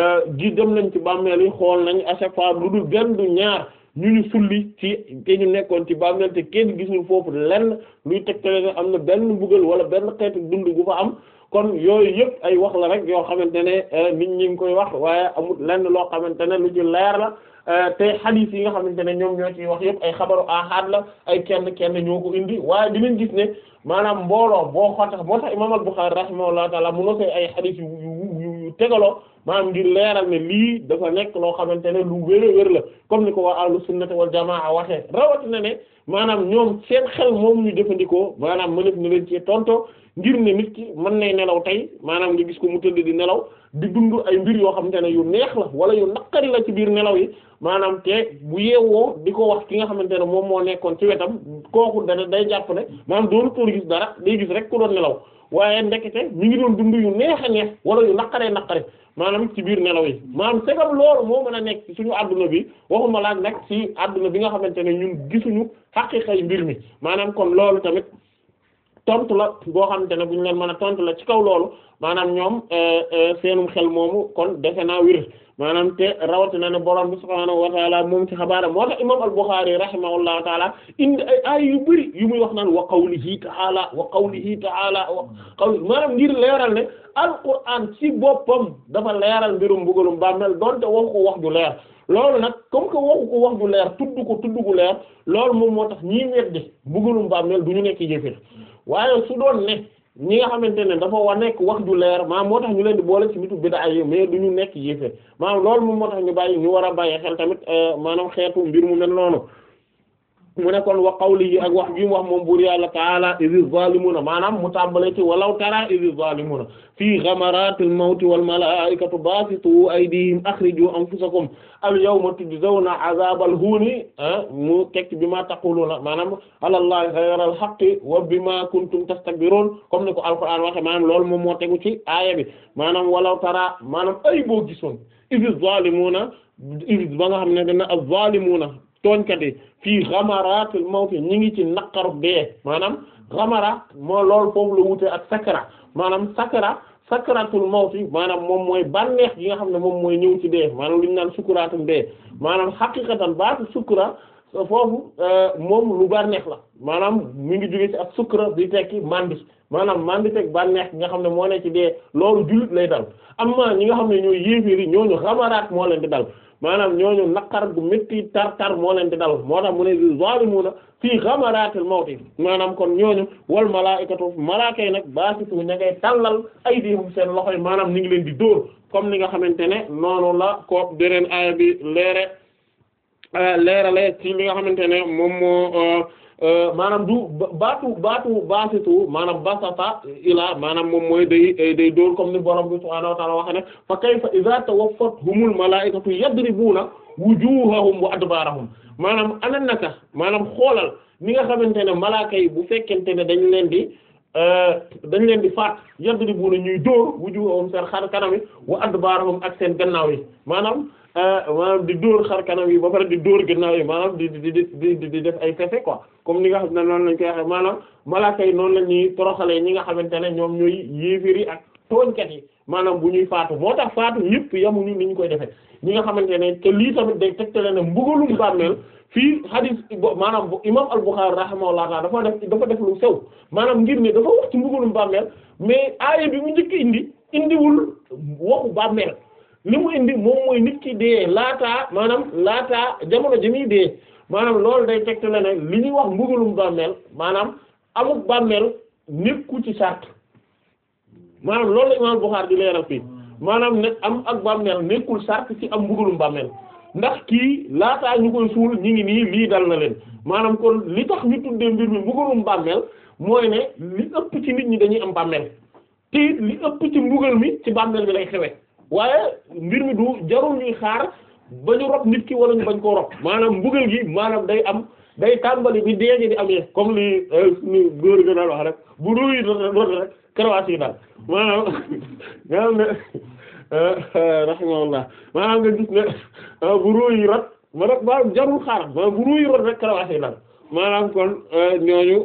gi dem nañ ci bàmmeel yi xool nañ à chaque fois lu dul benn du ñaar ñu ñu sulli ci te ñu nekkoon ci bàmmeel te kenn gisul foofu lenn luy tegtale ne am na benn mbugal wala benn xeetu dund gu fa am kon yooyu yëpp ay wax la rek yoo xamante ne nit ñi ngi koy wax waaye amul lenn loo xamante ne lu ci leer la te xadiis yi nga xamante ne ñoom ñoo ciy wax yëpp ay xabaru ahad la ay kenn kenn ñoo ko indi waaye dinañ gis ne maanaam mbooloo boo xootax moo tax imaam al-Bukhari rahimahullahu taala mu nosee ay xadiis yu yu yu tegaloo maanaam ngir leeral ne lii dafa nekk loo xamante ne lu wér a wér la comme ni ko waa ahlu sunnati wal jamaa waxee rawatina ne maanaam ñoom seen xel moom ñu jëfandikoo maanaam mënef na leen ci tonto ngir ne nit ki mën nay nelaw tey maanaam nga gis ko mu tëdd di nelaw di dund ay mbir yoo xamante ne yu neex la wala yu naqari la ci biir nelaw yi maanaam te bu yeewoo di ko wax ki nga xamante ne moom moo nekkoon ci wetam kooku da day jàpp ne maanaam doonu toon gis dara day gis rek ku doon nelaw waaye ndekete mi ngi doon dund yu neex a neex wala yu naqaree naqare maanaam ci biir nelaw yi maanaam segam loolu moo mën a nekk ci suñu adduna bi waxuma laaj nag ci adduna bi nga xamante ne ñun gisuñu xaqiiqay mbir mi maanaam kon loolu tamit tontu la boo xamante ne bu ñu leen mën a tontu la ci kaw loolu maanaam ñoom seenum xel moomu kon defe naa wir maanaam te rawatina ne borom bi subhaanahu wa taala moom ci xabaara moo tax imam al-Bukhari rahimahullahu taala indi ay ay yu bëri yu muy wax naan wa qawlihi ta'ala wa qawlihi ta'ala wa qawli maanaam ngir leeral ne alquran ci boppam dafa leeral mbirum mbugalum bàmmeel donte waxu ko wax ju leer loolu nag comme que waxu ko wax ju leer tudd ko tudd gu leer loolu moom moo tax ñii weddi mbugalum bàmmeel du ñu nekk yéefér waaye su doon ne ñi nga xamante ne dafa wa nekk wax ju leer maanaam moo tax ñu leen di boole ci nitu bid'a yi mais du ñu nekk yéeféer maanaam loolu moom moo tax ñu bàyyi ñu war a bàyyi xel tamit maanaam xeetu mbir mu mel noonu mu ne kon wa qawlihi ak wax bi mu wax moom buur yàlla taala izi zalimuna maanaam mu tàmbale ci walaw tara izi zalimuna fii ghamaratil mawti wal malaikatu basitu aydihim akhriju anfusakum al yawma tujzawna azabal huni mu tekk bi ma taquluna maanaam alallahi ghayral haqqi wa bima kuntum tastakbirun comme ni ko alquran waxe maanaam loolu moom moo tegu ci aaya bi maanaam walaw tara maanaam ay boo gisoon izi zalimuna izi ba nga xam ne dana az-zalimuna tooñkat yi fii xamaratul mawti ñi ngi ci naqaru dee maanaam xamara moo loolu foofu la wute ak sakara maanaam sakara sakaratul mawti maanaam moom mooy bànneex gi nga xam ne moom mooy ñëw ci dee maanaam lu ñu naan sukkuraatum dee maanaam xaqiqatan baatu sukkura foofu moom lu bànneex la maanaam mi ngi jóge ci ak sukkura bi tekki mandi maanaam mandi teg bànneex gi nga xam ne moo ne ci dee loolu jullit lay dal amma ñi nga xam ne ñooy yéeféeri ñooñu xamaraat moo leen di dal maanaam ñooñu naqar gu métti tar tar moo leen di dal moo tax mu ne zalimuna fii xamaraatil mawti maanaam kon ñooñu wal malaa'ikatu malaaka yi nag baasitu ña ngay tàllal aydihum seen loxo yi maanaam ni ngi leen di dóor comme ni nga xamante ne noonu la ko beneen aaya bi leere leerale ci li nga xamante ne moom moo maanaam du baatu baatu baasitu maanaam basata ila maanaam moom mooy day day dóor comme ni borom bi subhaanahu wa ta'ala waxe ne fa kayfa idha tawaffatuhumul malaa'ikatu yadribuna wujuhahum wa adbarahum maanaam ana naka maanaam xoolal ni nga xamante ne malaaka yi bu fekkente ne dañ leen di dañ leen di faat yadribuna ñuy dóor wujuhahum seen xar kanam yi wa adbarahum ak seen gannaaw yi maanaam maanaam di dóor xar kanam yi ba pare di dóor gannaaw yi maanaam di di di di di def ay fefe quoi comme ni nga xam ne noonu lañ koy waxee maanaam malaaka yi noonu la ñuy toroxalee ñi nga xamante ne ñoom ñooy yéeféer yi ak tooñkat yi maanaam bu ñuy faatu moo tax faatu ñëpp yamuñu ni ñu koy defee ñi nga xamante ne te lii tamit day tegtale ne mbugalum bàmmeel fii hadith maanaam imam al-Bukhari rahimahullah ta'ala dafa def dafa def lu sew maanaam ngir ne dafa wax ci mbugalum bàmmeel mais aaya bi mu njëkk indi indiwul waxu bàmmeel li mu indi moom mooy nit ki dee laataa maanaam laataa jamono ji muy dee maanaam loolu day tegtale ne li ñuy wax mbugalum bàmmeel maanaam amuk bàmmeel nekku ci sart maanaam loolu la imam Bukhari di leeral fii maanaam ne am ak bàmmeel nekkul sart ci am mbugalum bàmmeel ndax kii laataa ñu koy suul ñi ngi nii lii dal na leen maanaam kon li tax ñu tuddee mbir mi mbugalum bàmmeel mooy ne li ëpp ci nit ñi dañuy am bàmmeel te it li ëpp ci mbugal mi ci bàmmeel bi lay xewe waaye mbir mi du jarul ñuy xaar ba ñu rob nit ki wala ñu bañ koo rob maanaam mbugal gi maanaam day am day tàmbali bi dee gi di amee comme li suñu góor ga daal wax rek bu ruuy rot rek karawaas yi daal maanaam nga xam ne rahimahullah maanaam nga gis ne bu ruuy rot ma rek maanaam jarul xaar maanaam bu ruuy rot rek karawaas yi daal maanaam kon ñooñu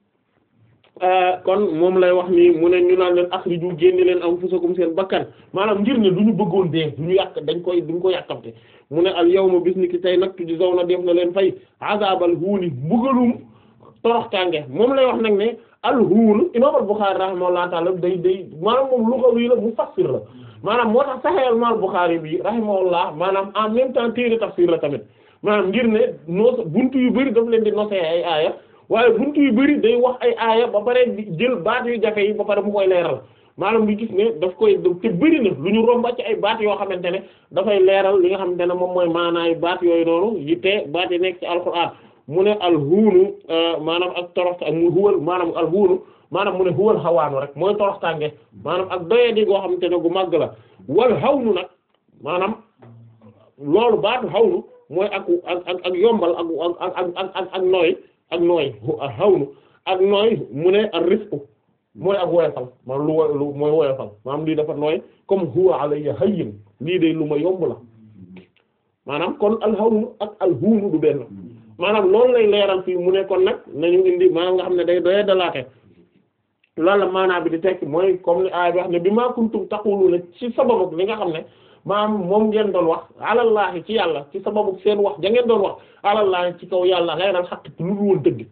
kon moom lay wax nii mu ne ñu naan leen akhriju génne leen anfusakum seen bakkan maanaam ngir ne du ñu bëggoon dee du ñu yàq dañ koy duñ ko yàkkamte mu ne al yawma bis ni ki tey nag tujzawna def na leen fay azabal huuni mbugalum toroxtaange moom lay wax nag ne al huun imam al Bukhari rahimahullahu ta'ala day day maanaam moom lugawi la mufassir la maanaam moo tax Sahih al Bukhari bi rahimahullah maanaam en même temps téere tafsir la tamit maanaam ngir ne noos buntu yu bari daf leen di nosee ay aaya waaye buntu yu bari day wax ay aaya ba pare di jël baat yu jafe yi ba pare mu koy leeral maanaam lu gis ne daf koy te bari na lu ñu romba ci ay baat yoo xamante ne dafay leeral li nga xamante ne moom mooy maanaay baat yooyu noonu yi te baat yi nekk ci alxuraan mu ne alhuunu maanaam ak toroxta ak mu huwal maanaam alhuunu maanaam mu ne huwal xawaanu rek mooy toroxtaange maanaam ak doyadi goo xamante ne gu màgg la wal xawnu nag maanaam loolu baatu xawnu mooy ak ak ak yombal ak ak ak ak ak nooy ak nooy xawnu ak nooy mu ne ak rifqu mooy ak woyofal maanaam lu wo lu mooy woyofal maanaam lii dafa nooy comme huwa alayya hayyin lii de lu ma yomb la maanaam kon alxawnu ak alhuunu du benn maanaam loolu lay leeral fii mu ne kon nag nañu indi maanaam nga xam ne day doye dalaate loolu la maanaam bi di tekki mooy comme ni aaya bi wax ne bi maa kuntum taquluna ci sababu li nga xam ne maanaam moom ngeen doon wax alallahi ci yàlla ci sababu seen wax ja ngeen doon wax alallahi ci kaw yàlla xeyral xaq lu dul woon dëgg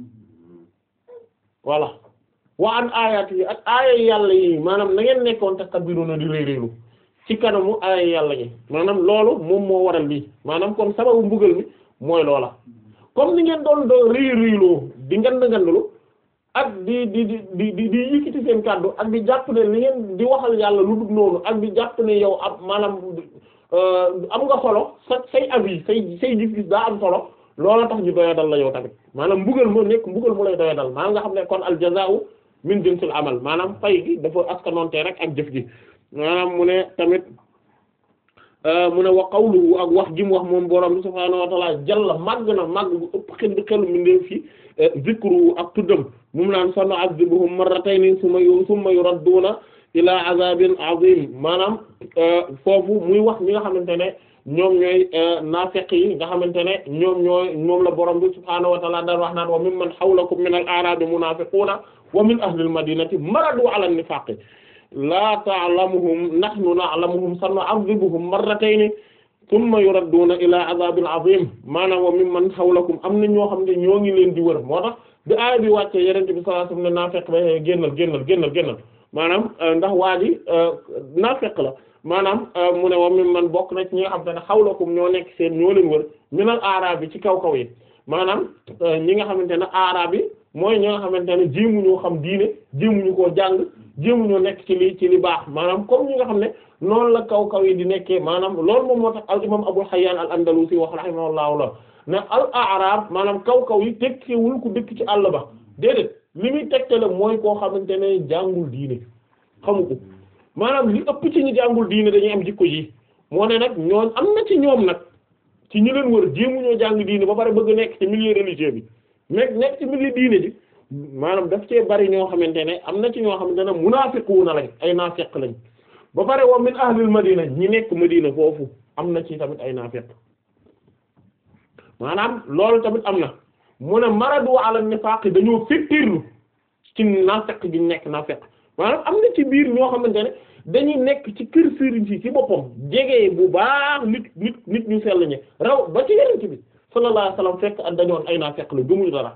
voilà wa an ayat yi ak aaya yàlla yi maanaam na ngeen nekkoon takbiruna di réy réylu ci kanamu aaya yàlla yi maanaam loolu moom moo waral lii maanaam kon sababu mbugal mi mooy loola comme ni ngeen doon doo réy réyloo di ngand ngandlu ak di di di di di di yëkkati seen kàddu ak di jàpp ne li ngeen di waxal yàlla lu dul noonu ak di jàpp ne yow ab maanaam am nga solo sa say avis say say gis-gis daa am solo loola tax ñu doya dal la yow tamit maanaam mbugal moo nekk mbugal mu lay doya dal maanaam nga xam ne kon al jazaa'u min jinsil amal maanaam fay gi dafa askanoonte rek ak jëf gi maanaam mu ne tamit mu ne wa qawluhu ak wax gi mu wax moom borom bi subhaanahu wa ta'ala jalla màgg na màgg bu ëpp xel xelu mi ndee fi zikru ak tuddam mu mu naan sanu azibuhum marratayni summa yu summa yuradduuna ilaa azabin azim maanaam foofu muy wax ñi nga xamante ne ñoom ñooy naafeq yi nga xamante ne ñoom ñooy moom la borom bi subhaanahu wa ta'ala daan wax naan wa mimman hawlakum min al-a'raabi munaafiquuna wa min ahli al-madinati maradu ala an-nifaaqi laa ta'lamuhum nahnu na'lamuhum sanu'adhibuhum marratayni thumma yuradduuna ilaa 'adhaabin 'adhiim maanaam wa mimman hawlakum am na ñoo xam ne ñoo ngi leen di wër moo tax bi aaya bi wàccee Yonent bi sallallahu alayhi wasallam ne naafeq ba génnal génnal génnal génnal maanaam ndax waa ji naafeq la maanaam mu ne wa mimman bokk na ci ñi nga xam te ne hawlakum ñoo nekk seen ñoo leen wër minal aaraab bi ci kaw kaw yi maanaam ñi nga xamante ne aaraab yi mooy ñi nga xamante ne jéemuñoo xam diine jéemuñu koo jàng jéemuñoo nekk ci li ci li baax maanaam comme ñi nga xam ne noonu la kaw kaw yi di nekkee maanaam loolu moom moo tax al imam Abul Hayyan al Andalusi wax rahimahullahu la ne al aaraab maanaam kaw kaw yi tekkiwul ku dëkk ci àll ba déedéet li muy tegtale mooy koo xamante ne jàngul diine xamu ko maanaam li ëpp ci ñi jàngul diine dañuy am jikko ji moo ne nag ñooñ am na ci ñoom nag ci ñi leen wër jéemuñoo jàng diine ba pare bëgg nekk ci milieu religieux bi nekk nekk ci milieu diine ji maanaam daf cee bari ñoo xamante ne am na ci ñoo xamante ne munaafiquuna lañ ay naafiq lañ ba pare wa min ahlil madina ñi nekk madina foofu am na ci tamit ay naafiq maanaam loolu tamit am na mu ne maradu ala nifaaq dañoo fettirlu ci naafiq gi nekk naafiq maanaam am na ci biir ñoo xamante ne dañuy nekk ci kër sëriñ si ci boppam jege bu baax nit nit nit ñu sell ñi raw ba ci yeneen bi sallallahu alayhi wasallam fekk ak dañoon ay naafiq la gëmuñu dara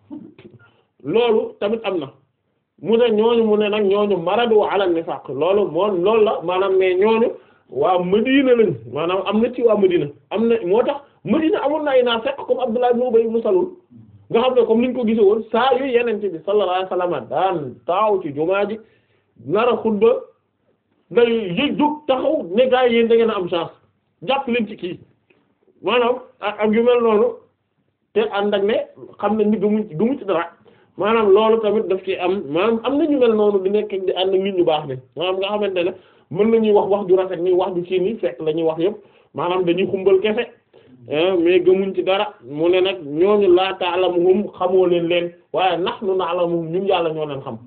loolu tamit am na mu ne ñooñu mu ne nag ñooñu maradu ala nifaq loolu moo loolu la maanaam mais ñooñu waa Madina lañ maanaam am na ci waa Madina am na moo tax Madina amoon na ay naafiq comme Abdullah ibn Ubay ibn Salul nga xam ne comme niñ ko gisee woon saa yu yenente bi sallallahu alayhi wasallam daan taaw ci jumaa ji nar a xutba day yëg jóg taxaw ne gaa yi yéen da ngeen a am chance jàpp leen ci kii maanaam ak yu mel noonu te ànd ak ne xam ne ni gëmuñ ci gëmuñ ci dara maanaam loolu tamit daf ci am maanaam am na ñu mel noonu di nekk di ànd ak nit ñu baax ne maanaam nga xamante ne mën nañuy wax wax ju rafet ni wax ju ci ni fekk la ñuy wax yëpp maanaam dañuy xumbal kese mais gëmuñ ci dara mu ne nag ñooñu laa ta'lamuhum xamoo leen leen waaye nahnu na'lamuhum ñun yàlla ñoo leen xam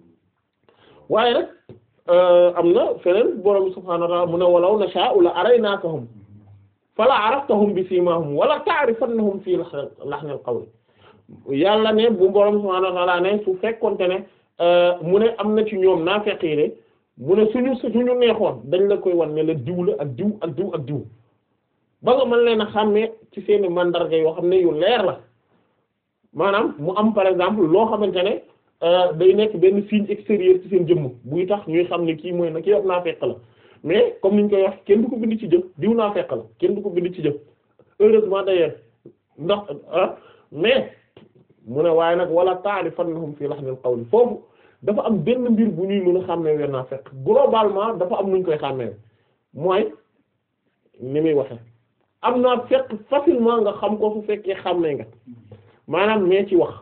waaye nag am na feneen borom subhaanahu wa ta'aala mu ne walaw nashaa'u la araynaakahum fala araftahum bi siimaahum wala ta'rifannahum fii lahnil qawl yàlla ne bu borom subhaanahu wa ta'aala ne su fekkonte ne mu ne am na ci ñoom naafeq yi de mu ne suñu suñu neexoon dañ la koy wan ne la diw la ak diw ak diw ak diw ba nga mën leen a xàmmee ci seeni mandarga yoo xam ne yu leer la maanaam mu am par exemple loo xamante ne day nekk benn signe extérieur ci seen jëmm buy tax ñuy xam ne kii mooy na kii ab naafeq la mais comme niñ koy wax kenn du ko bind ci jëf diw naafeq la kenn du ko bind ci jëf heureusement d'ailleurs ndax ah mais mu ne waaye nag wala ta'rifannahum fi lahnil qawli foofu dafa am benn mbir bu ñuy mën a xàmmee wenn naafeq globalement dafa am nuñ koy xàmmee mooy ni muy waxe am naa fekk facilement nga xam ko su fekkee xàmmee nga maanaam mais ci wax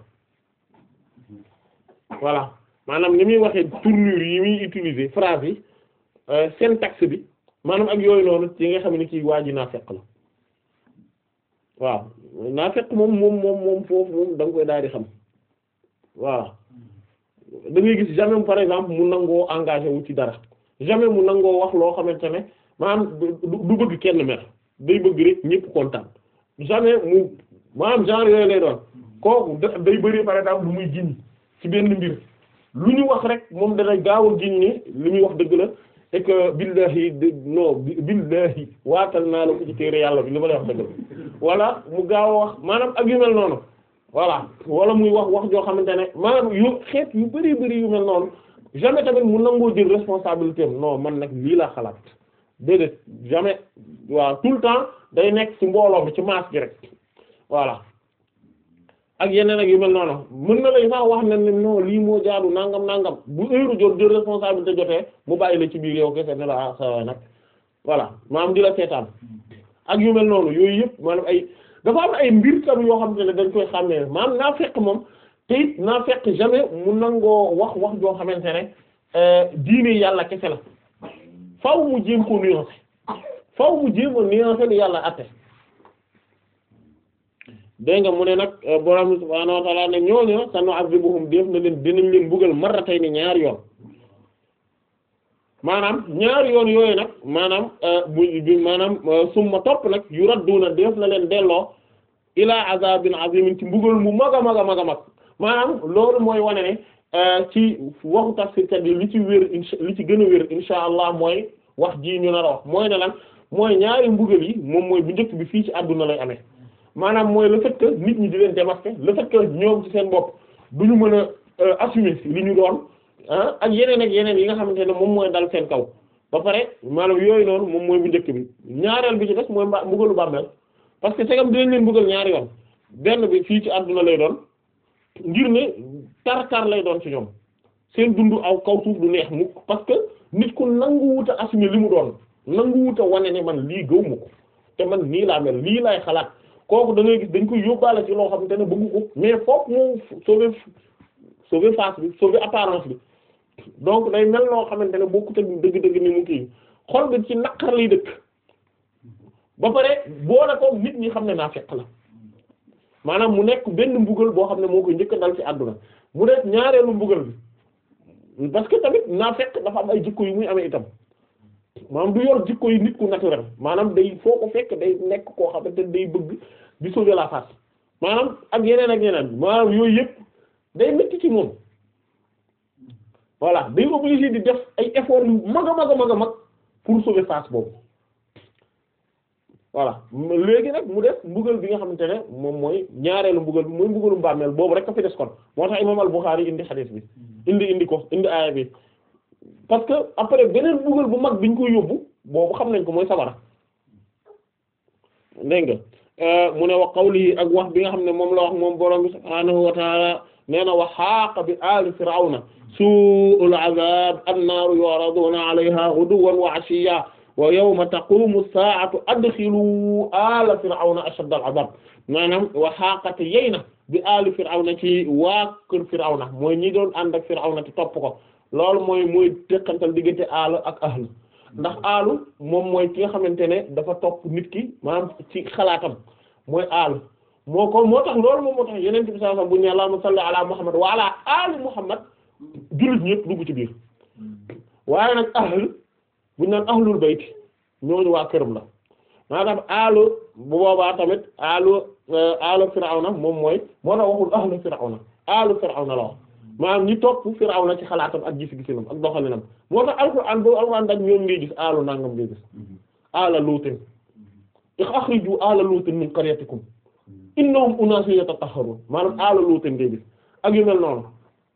voilà maanaam ni muy waxee tournure yi muy utiliser phrase yi syntaxe bi maanaam ak yooyu noonu ci nga xam ne kii waa ji naafeq la waaw naafeq moom moom moom moom foofu moom da nga koy daal di xam voilà da ngay gis jamais par exemple mu nangoo engagé wu ci dara jamais mu nangoo wax loo xamante ne maanaam du bëgg kenn mer day bëgg rek ñëpp kontaan jamais mu maanaam genre yooyu lay doon kooku day bëri par exemple lu muy giñ ci benn mbir lu ñu wax rek moom dana gaaw a giñ ni li muy wax dëgg la et que billahi non billahi waatal naa la ko ci téere yàlla bi li ma lay wax dëgg la wala mu gaaw a wax maanaam ak yu mel noonu voilà wala muy wax wax joo xamante ne maanaam yu xeet yu bari bari yu mel noonu jamais tamit mu nangoo jël responsabilité am non man nag lii laa xalaat déedéet jamais waaw tout le temps day nekk ci mbooloo mi ci masse gi rek voilà ak yeneen ak yu mel noonu mën na lay sax wax ne ne non lii moo jaadu nangam nangam bu heure jot jël responsabilité jotee mu bàyyi la ci biir yow kese ne la ah sa nag voilà maanaam di la seetaan ak yu mel noonu yooyu yëpp maanaam ay dafa am ay mbir tam yoo xam ne dañ koy xàmmee maanaam naa fekk moom te it naa fekk jamais mu nangoo wax wax joo xamante ne diine yàlla kese la faaw mu jéem ko nuancer faaw mu jéem a nuancer li yàlla atte dégg nga mu ne nag borom subhaanahu wa ta'ala ne ñooñu sanu'adhibuhum def na leen dinañ leen buggal marratayni ñaar yoon maanaam ñaari yoon yooyu nag maanaam bu bi maanaam summa topp nag yu radduna def na leen delloo ilaa azabin azimin ci mbugal mu mag a mag a mag a mag maanaam loolu mooy wane ne ci waxu tafsirkat yi li ci wér insha li ci gën a wér insha allah mooy wax ji ñu nar a wax mooy ne lan mooy ñaari mbugal yi moom mooy bu njëkk bi fii ci àdduna lay amee maanaam mooy le fait que nit ñi di leen démasquer le fait que ñoom ci seen bopp du ñu mën a assumer li ñu doon ah ak yeneen ak yeneen yi nga xamante ne moom mooy dal seen kaw ba pare maanaam yooyu noonu moom mooy bu njëkk bi ñaareel bi ci des mooy mba mbugalu bàmmeel parce que segam dinañ leen mbugal ñaari yoon benn bi fii ci àdduna lay doon ngir ne tar-tar lay doon ci ñoom seen dund aw kaw suuf du neex mukk parce que nit ku nanguwut a assumer li mu doon nanguwut a wane ne man lii gëw ma ko te man nii laa mel lii laay xalaat kooku da ngay gis dañ koy yóbbaale ci loo xamante ne bëggu ko mais foofu mu sauver sauver face bi sauver apparence bi donc day mel noo xamante ne bokkut ak dëgg-dëgg ni mu kii xol bi ci naqar lay dëkk ba pare boole ko nit ñi xam ne naa fekk la maanaam mu nekk benn mbugal boo xam ne moo koy njëkk a dal ci àdduna mu nekk ñaareelu mbugal bi parce que tamit naa fekk dafa am ay jikko yu muy amee itam maanaam du yor jikko yi nit ku naturel maanaam day foo ko fekk day nekk koo xamante ne day bëgg di sauver la face maanaam ak yeneen ak yeneen maanaam yooyu yëpp day métti ci moom voilà day obligé di def ay efforts yu mag a mag a mag a mag pour sauver face boobu voilà léegi nag mu def mbugal bi nga xamante ne moom mooy ñaareelu mbugal bi mooy mbugalu mbàmmeel boobu rek a fi des kon moo tax imam al-Bukhari indi xadiis bi indi indi ko indi aaya bi parce que après beneen mbugal bu mag biñ koy yóbbu boobu xam nañ ko mooy sabara dégg nga mu ne wa qawli ak wax bi nga xam ne moom la wax moom borom bi subhaanahu wa taala nee na wa xaaqa bi aali firawna su'ul azab annaaru yu'raduna alayha ghuduwwan wa 'ashiyyan wa yawma taqumu as-saa'atu adxilu aala firawna ashadda al-'adab maanaam wa xaaqate yey na bi aali firawna ci waa kër firawna mooy ñi doon ànd ak firawna te topp ko loolu mooy mooy teqantal diggante aal ak ahl ndax aalu moom mooy ki nga xamante ne dafa topp nit ki maanaam ci xalaatam mooy aalu moo ko moo tax loolu moom moo tax yeneen bi sallallahu alayhi wasallam bu ñu allahumma salli ala muhammad wa ala ali muhammad jullit ñëpp dugg ci biir waaye nag ahl bu ñu naan ahlul bayt ñooñu waa këram la maanaam aalu bu boobaa tamit aalu aalu firawna moom mooy moo tax waxul ahlu firawna aalu firawna la wax maanaam ñi topp firawna ci xalaatam ak gis-gisinam ak doxalinam moo tax alxuraan boobu alxuraan dañ ñoom ngay gis aalu nangam ngay gis aala luutin axriju aala luutin min qaryatikum innahum unaasun yatatahharun maanaam aala luutin ngay gis ak yu mel noonu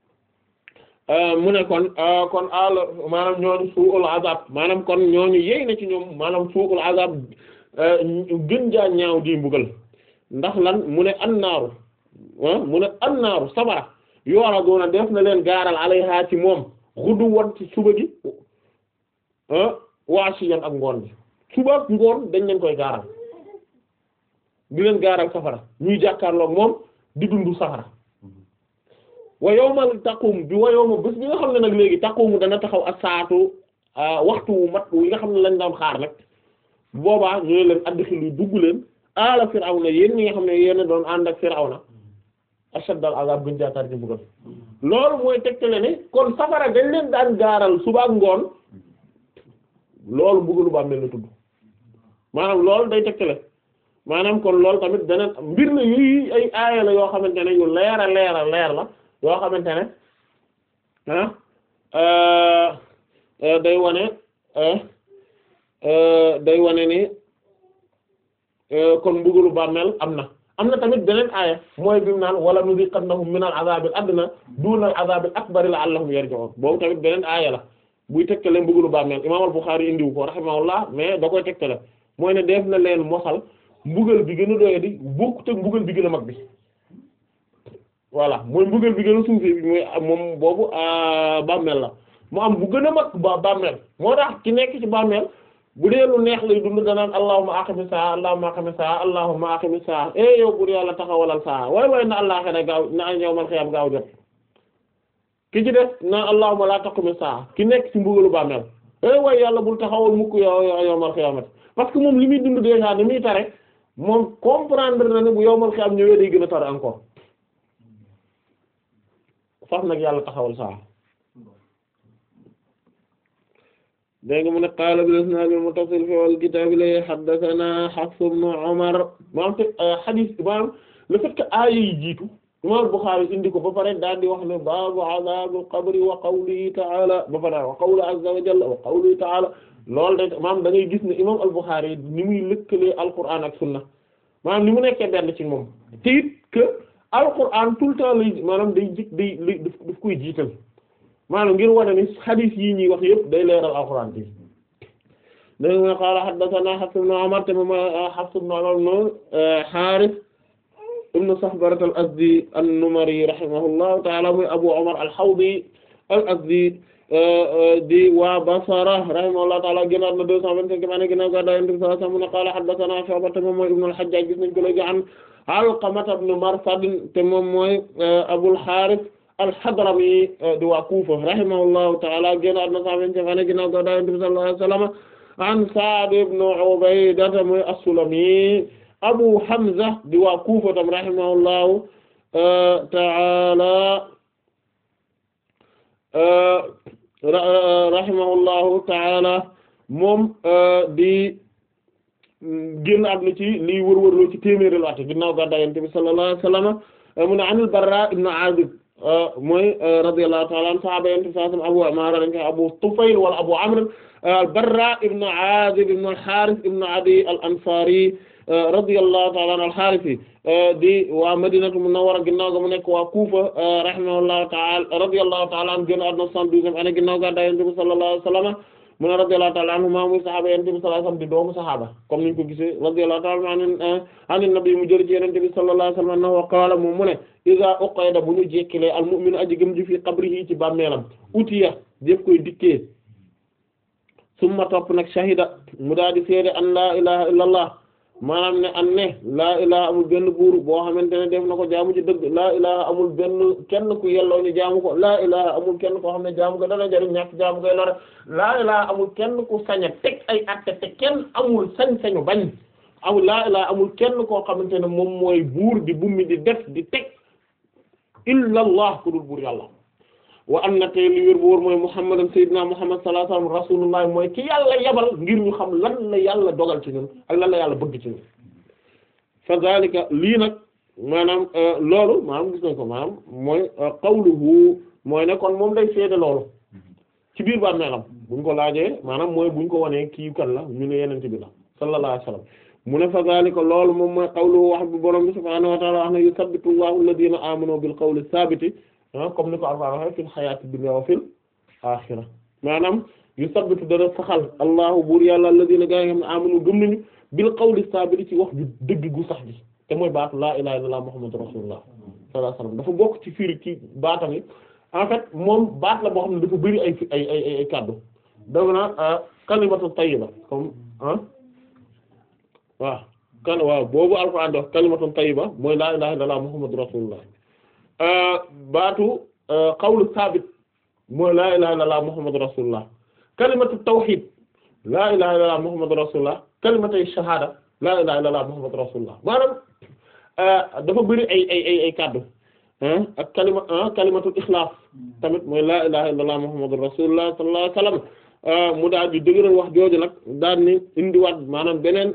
mu ne kon kon aala maanaam ñooñu suul azab maanaam kon ñooñu yey na ci ñoom maanaam suul azab gën jaa ñaaw di mbugal ndax lan mu ne annaaru mu ne annaaru sabara yu'raduna def na leen gaaral alayha ci moom xuddu won ci suba gi waasiyan ak ngoon bi suba ak ngoon dañ leen koy gaaral di leen gaaral safara ñuy jàkkaarloog moom di dundu safara wa yawmal taqum bi wa yawma bés bi nga xam ne nag léegi taqumu dana taxaw ak saatu waxtu wu mat wi nga xam ne lañ doon xaar nag boobaa ñu leen adxilu dugg leen ala firawna yéen ñi nga xam ne yéen doon ànd ak firawna ashaddal azab gën jaatar ci mbugal loolu mooy tegtale ne kon safara dañ leen daan gaaral suba ak ngoon loolu mbugalu ba mel na tudd maanaam loolu day tegtale maanaam kon loolu tamit beneen mbir na yuy ay aaya la yoo xamante ne yu leer a leer a leer la yoo xamante ne ah day wane day wane ni kon mbugalu bàmmeel am na am na tamit beneen aaya mooy bi mu naan wala nuziqannahum min al azabil adna duna al azabil akbari la'allahum yarji'un boobu tamit beneen aaya la buy tegtale mbugalu bàmmeel imaam al Bukhari indiwu ko rahimahullah mais da koy tegtale mooy ne def na leen mosal mbugal bi gën a doye di bokkut ak mbugal bi gën a mag bi voilà mooy mbugal bi gën a suufee bi mooy moom boobu bàmmeel la mu am bu gën a mag ba bàmmeel moo tax ki nekk ci bàmmeel bu dee lu neex lay dund danaan allahumma aqimi saa allahumma aqimi saa allahumma aqimi saa eh yow bur yàlla taxawalal saa waay waay na allah xene gaaw na yawmal xiyaam gaaw jot ki ci def na allahumma la taqimi saa ki nekk ci mbugalu bàmmeel eh waay yàlla bul taxawal mukk yow yawmal xiyaamati parce que moom li muy dund déjà ni muy tare moom comprendre na ne bu yawmal xiyaam ñëwee day gën a tar encore faf nag yàlla taxawal saa dégg nga mu ne qaala bil isnaad al muttasil fi al kitaab li haddathana Hafs ibn Umar maanaam te hadith maanaam le fait que aaya yi jiitu imam Bukhari indi ko ba pare daal di wax ne baabu azaabil qabri wa qawlihi ta'ala ba pare wa qawlu azza wa jalla wa qawlihi ta'ala loolu de maanaam da ngay gis ne imam al-Bukhari ni muy lëkkalee Alqur'an ak sunna maanaam ni mu nekkee benn ci moom te it que Alqur'an tout le temps lay maanaam day jik day lay daf koy jiital maanaam ngir wane ni hadith yi ñuy wax yëpp day leeral Alqur'an bi dégg nga qaala haddathana Hafs ibn Umar te moom Hafs ibn Umar ibn Harith ibn Sahbarat al-Azdi an-Numari rahimahullahu ta'ala muy Abu Umar al-Hawdi al-Azdi di waa Basra rahimahullahu ta'ala génnaat na deux cent vingt-cinq ane ginnaaw gàddaay Yonent bi sallallahu alayhi wa sallam mu ne qaala haddathana Shu'ba te moom mooy ibn al-Hajjaj gis nañ ko léegi an Alqama ibn Marsad te moom mooy Abul Harith al-Hadrami di waa Kufa rahimahullahu ta'ala génnaat na cent vingt-cinq ane ginnaaw gàddaay Yonent bi sallallahu alayhi wa sallam an Sa'd ibn Ubayda mooy as-Sulami Abu Hamza di waa Kufa tam rahimahullahu ta'ala rahimahullahu ta'ala moom di génn àdduna ci lii wër-wërloo ci téeméeri at ginnaaw gàddaay Yonent bi sallallahu alayhi wa sallam mu ne anil Barra ibn Azib mooy radiyallahu ta'ala anhu sahaaba Yonent bi sallallahu alayhi wa sallam Abu Umara dañ koy Abu Tufayl wala Abu Amr al-Barra ibn Azib ibn al-Harith ibn Adi al-Ansari radiyallahu ta'ala anhu al-Harithi di waa Madinatu Munawwara ginnaaw ga mu nekk waa Kufa rahimahullahu ta'ala radiyallahu ta'ala anhu génn àdduna soixante-douzième année ginnaaw ga Yonent bi sallallahu alayhi wa sallam mu ne radiyallahu ta'ala anhu maa muy saxaaba Yonent bi sallallahu alayhi wa sallam di doomu saxaaba comme niñ ko gisee radiyallahu ta'ala anhu an nabi mu jël ci Yonent bi sallallahu alayhi wa sallam annahu qaala moom mu ne iza uqida bu ñu jekkilee al-mu'minu aji gëm ji fi qabrihi ci bàmmeelam utiya def koy dikkee summa topp nag shahida mu daal di seede an la ilaha illa allah maanaam ne an ne laa ilaha amul benn buur boo xamante ne def na ko jaamu ci dëgg laa ilaha amul benn kenn ku yelloo ñu jaamu ko laa ilaha amul kenn koo xam ne jaamu ko dana jariñ ñàkk jaamu koy lore laa ilaha amul kenn ku sañ a teg ay atte te kenn amul sañ-sañu bañ amul laa ilaha amul kenn koo xamante ne moom mooy buur di bummi di def di teg illa allah ku dul buur yàlla wa am na tey li wér bu wóor mooy muhammadan sayyidina muhammad sallallahu alayhi wasallam rasulullah mooy ki yàlla yabal ngir ñu xam lan la yàlla dogal ci ñun ak lan la yàlla bëgg ci ñun fa zalika lii nag maanaam loolu maanaam gis nañ ko maanaam mooy qawluhu mooy ne kon moom day seede loolu ci biir ba meelam buñ ko laajee maanaam mooy buñ ko wanee kii kan la ñu ne yenente bi la sallallahu alayhi wasallam mu ne fa zalika loolu moom mooy qawluhu wax bi borom bi subhaanahu wa ta'ala wax ne yusabbitu allahu alladhina amanu bil qawli thabiti comme ni ko Alxuraan waxee fil xayaati dunya wa fil aaxira maanaam yusabbitu dana saxal allahu buur yàlla alladina gaa yi nga xam ne amanu gëm nañu bil qawli saabiti ci wax ju dëgg gu sax gi te mooy baatu laa ilaaha illallaah muhammadu rasulullah sallallahu alayhi wasallam dafa bokk ci firi ci baatam yi en fait moom baat la boo xam ne dafa bëri ay ay ay ay kàddu daf na kalimatu tayyiba comme ah waaw kan waaw boobu Alxuraan wax kalimatu tayyiba mooy laa ilaaha illallaah muhammadu rasulullah baatu qawlu saabit mooy laa ilaha illallah muhammadu rasulullah kalimatu tawhid laa ilaha illallah muhammadu rasulullah kalimatu shahada laa ilaha illallah muhammadu rasulullah maanaam dafa bëri ay ay ay ay kaddu ak kalima kalimatu ikhlaas tamit mooy laa ilaha illallah muhammadu rasulullah sallallahu alayhi wasallam mu daal di dëgëral wax jooju nag daal ni indiwaat maanaam beneen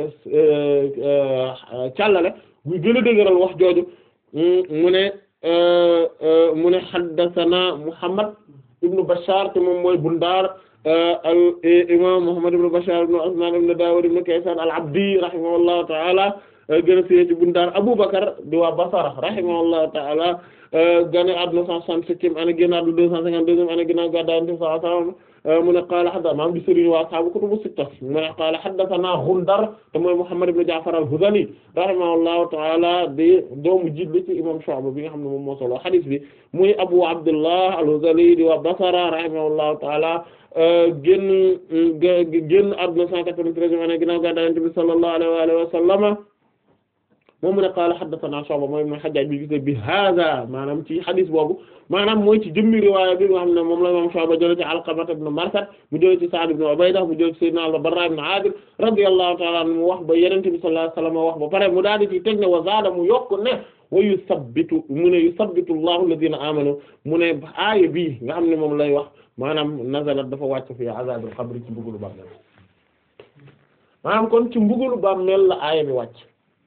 càllale buy gën a dëgëral wax jooju mu ne mu ne haddathana Muhammad ibn Bashar te moom mooy Bundar al imam Muhammad ibn Bashar ibn Usman ibn Dawud ibn Kaysan al-Abdi rahimahullahu ta'ala gën a fiye ci Bundar Abu Bakr di waa Basra rahimahullahu ta'ala gane àdduna cent soixante-septième année génn àdduna deux cent cinquante-deuxième année ginnaaw gàddaay Yonent bi sallallahu alayhi wasallam mu ne qaala hadda maam di sëriñ waa ashaabu kutubu sitta mu ne qaala haddathana Gundar te mooy Muhammad ibn Ja'far al-Hudhali rahimahullahu ta'ala di doomu jiitli ci imam Shu'ba bi nga xam ne moom moo solo hadith bi muy Abu Abdullah al-Hudhali di waa Basra rahimahullahu ta'ala génn génn àdduna cent quatre-vingt-treizième année ginnaaw gàddaay Yonent bi sallallahu alayhi wa sallam moom mu ne qaala haddathana Shu'ba mooy ibn Hajjaj bi gis bi hada maanaam ci hadis boobu maanaam mooy ci jëmmi riwaaya bi nga xam ne moom la moom Shu'ba jëlee ci Alqama ibn Marsad mu jëlee ci Sa'd ibn Ubayda mu jëlee ci Sayyidina al-Barra ibn Azib radiyallahu ta'ala anhu mu wax ba Yonent bi sallallahu alayhi wasallam wax ba pare mu daal di ci teg ne wa zaada mu yokk ne wa yusabbitu mu ne yusabbitu allahu alladhina amanu mu ne aaya bii nga xam ne moom lay wax maanaam nazalat dafa wàcc fi azabil qabri ci mbugalu bàmmeel maanaam kon ci mbugalu bàmmeel la aaya bi wàcc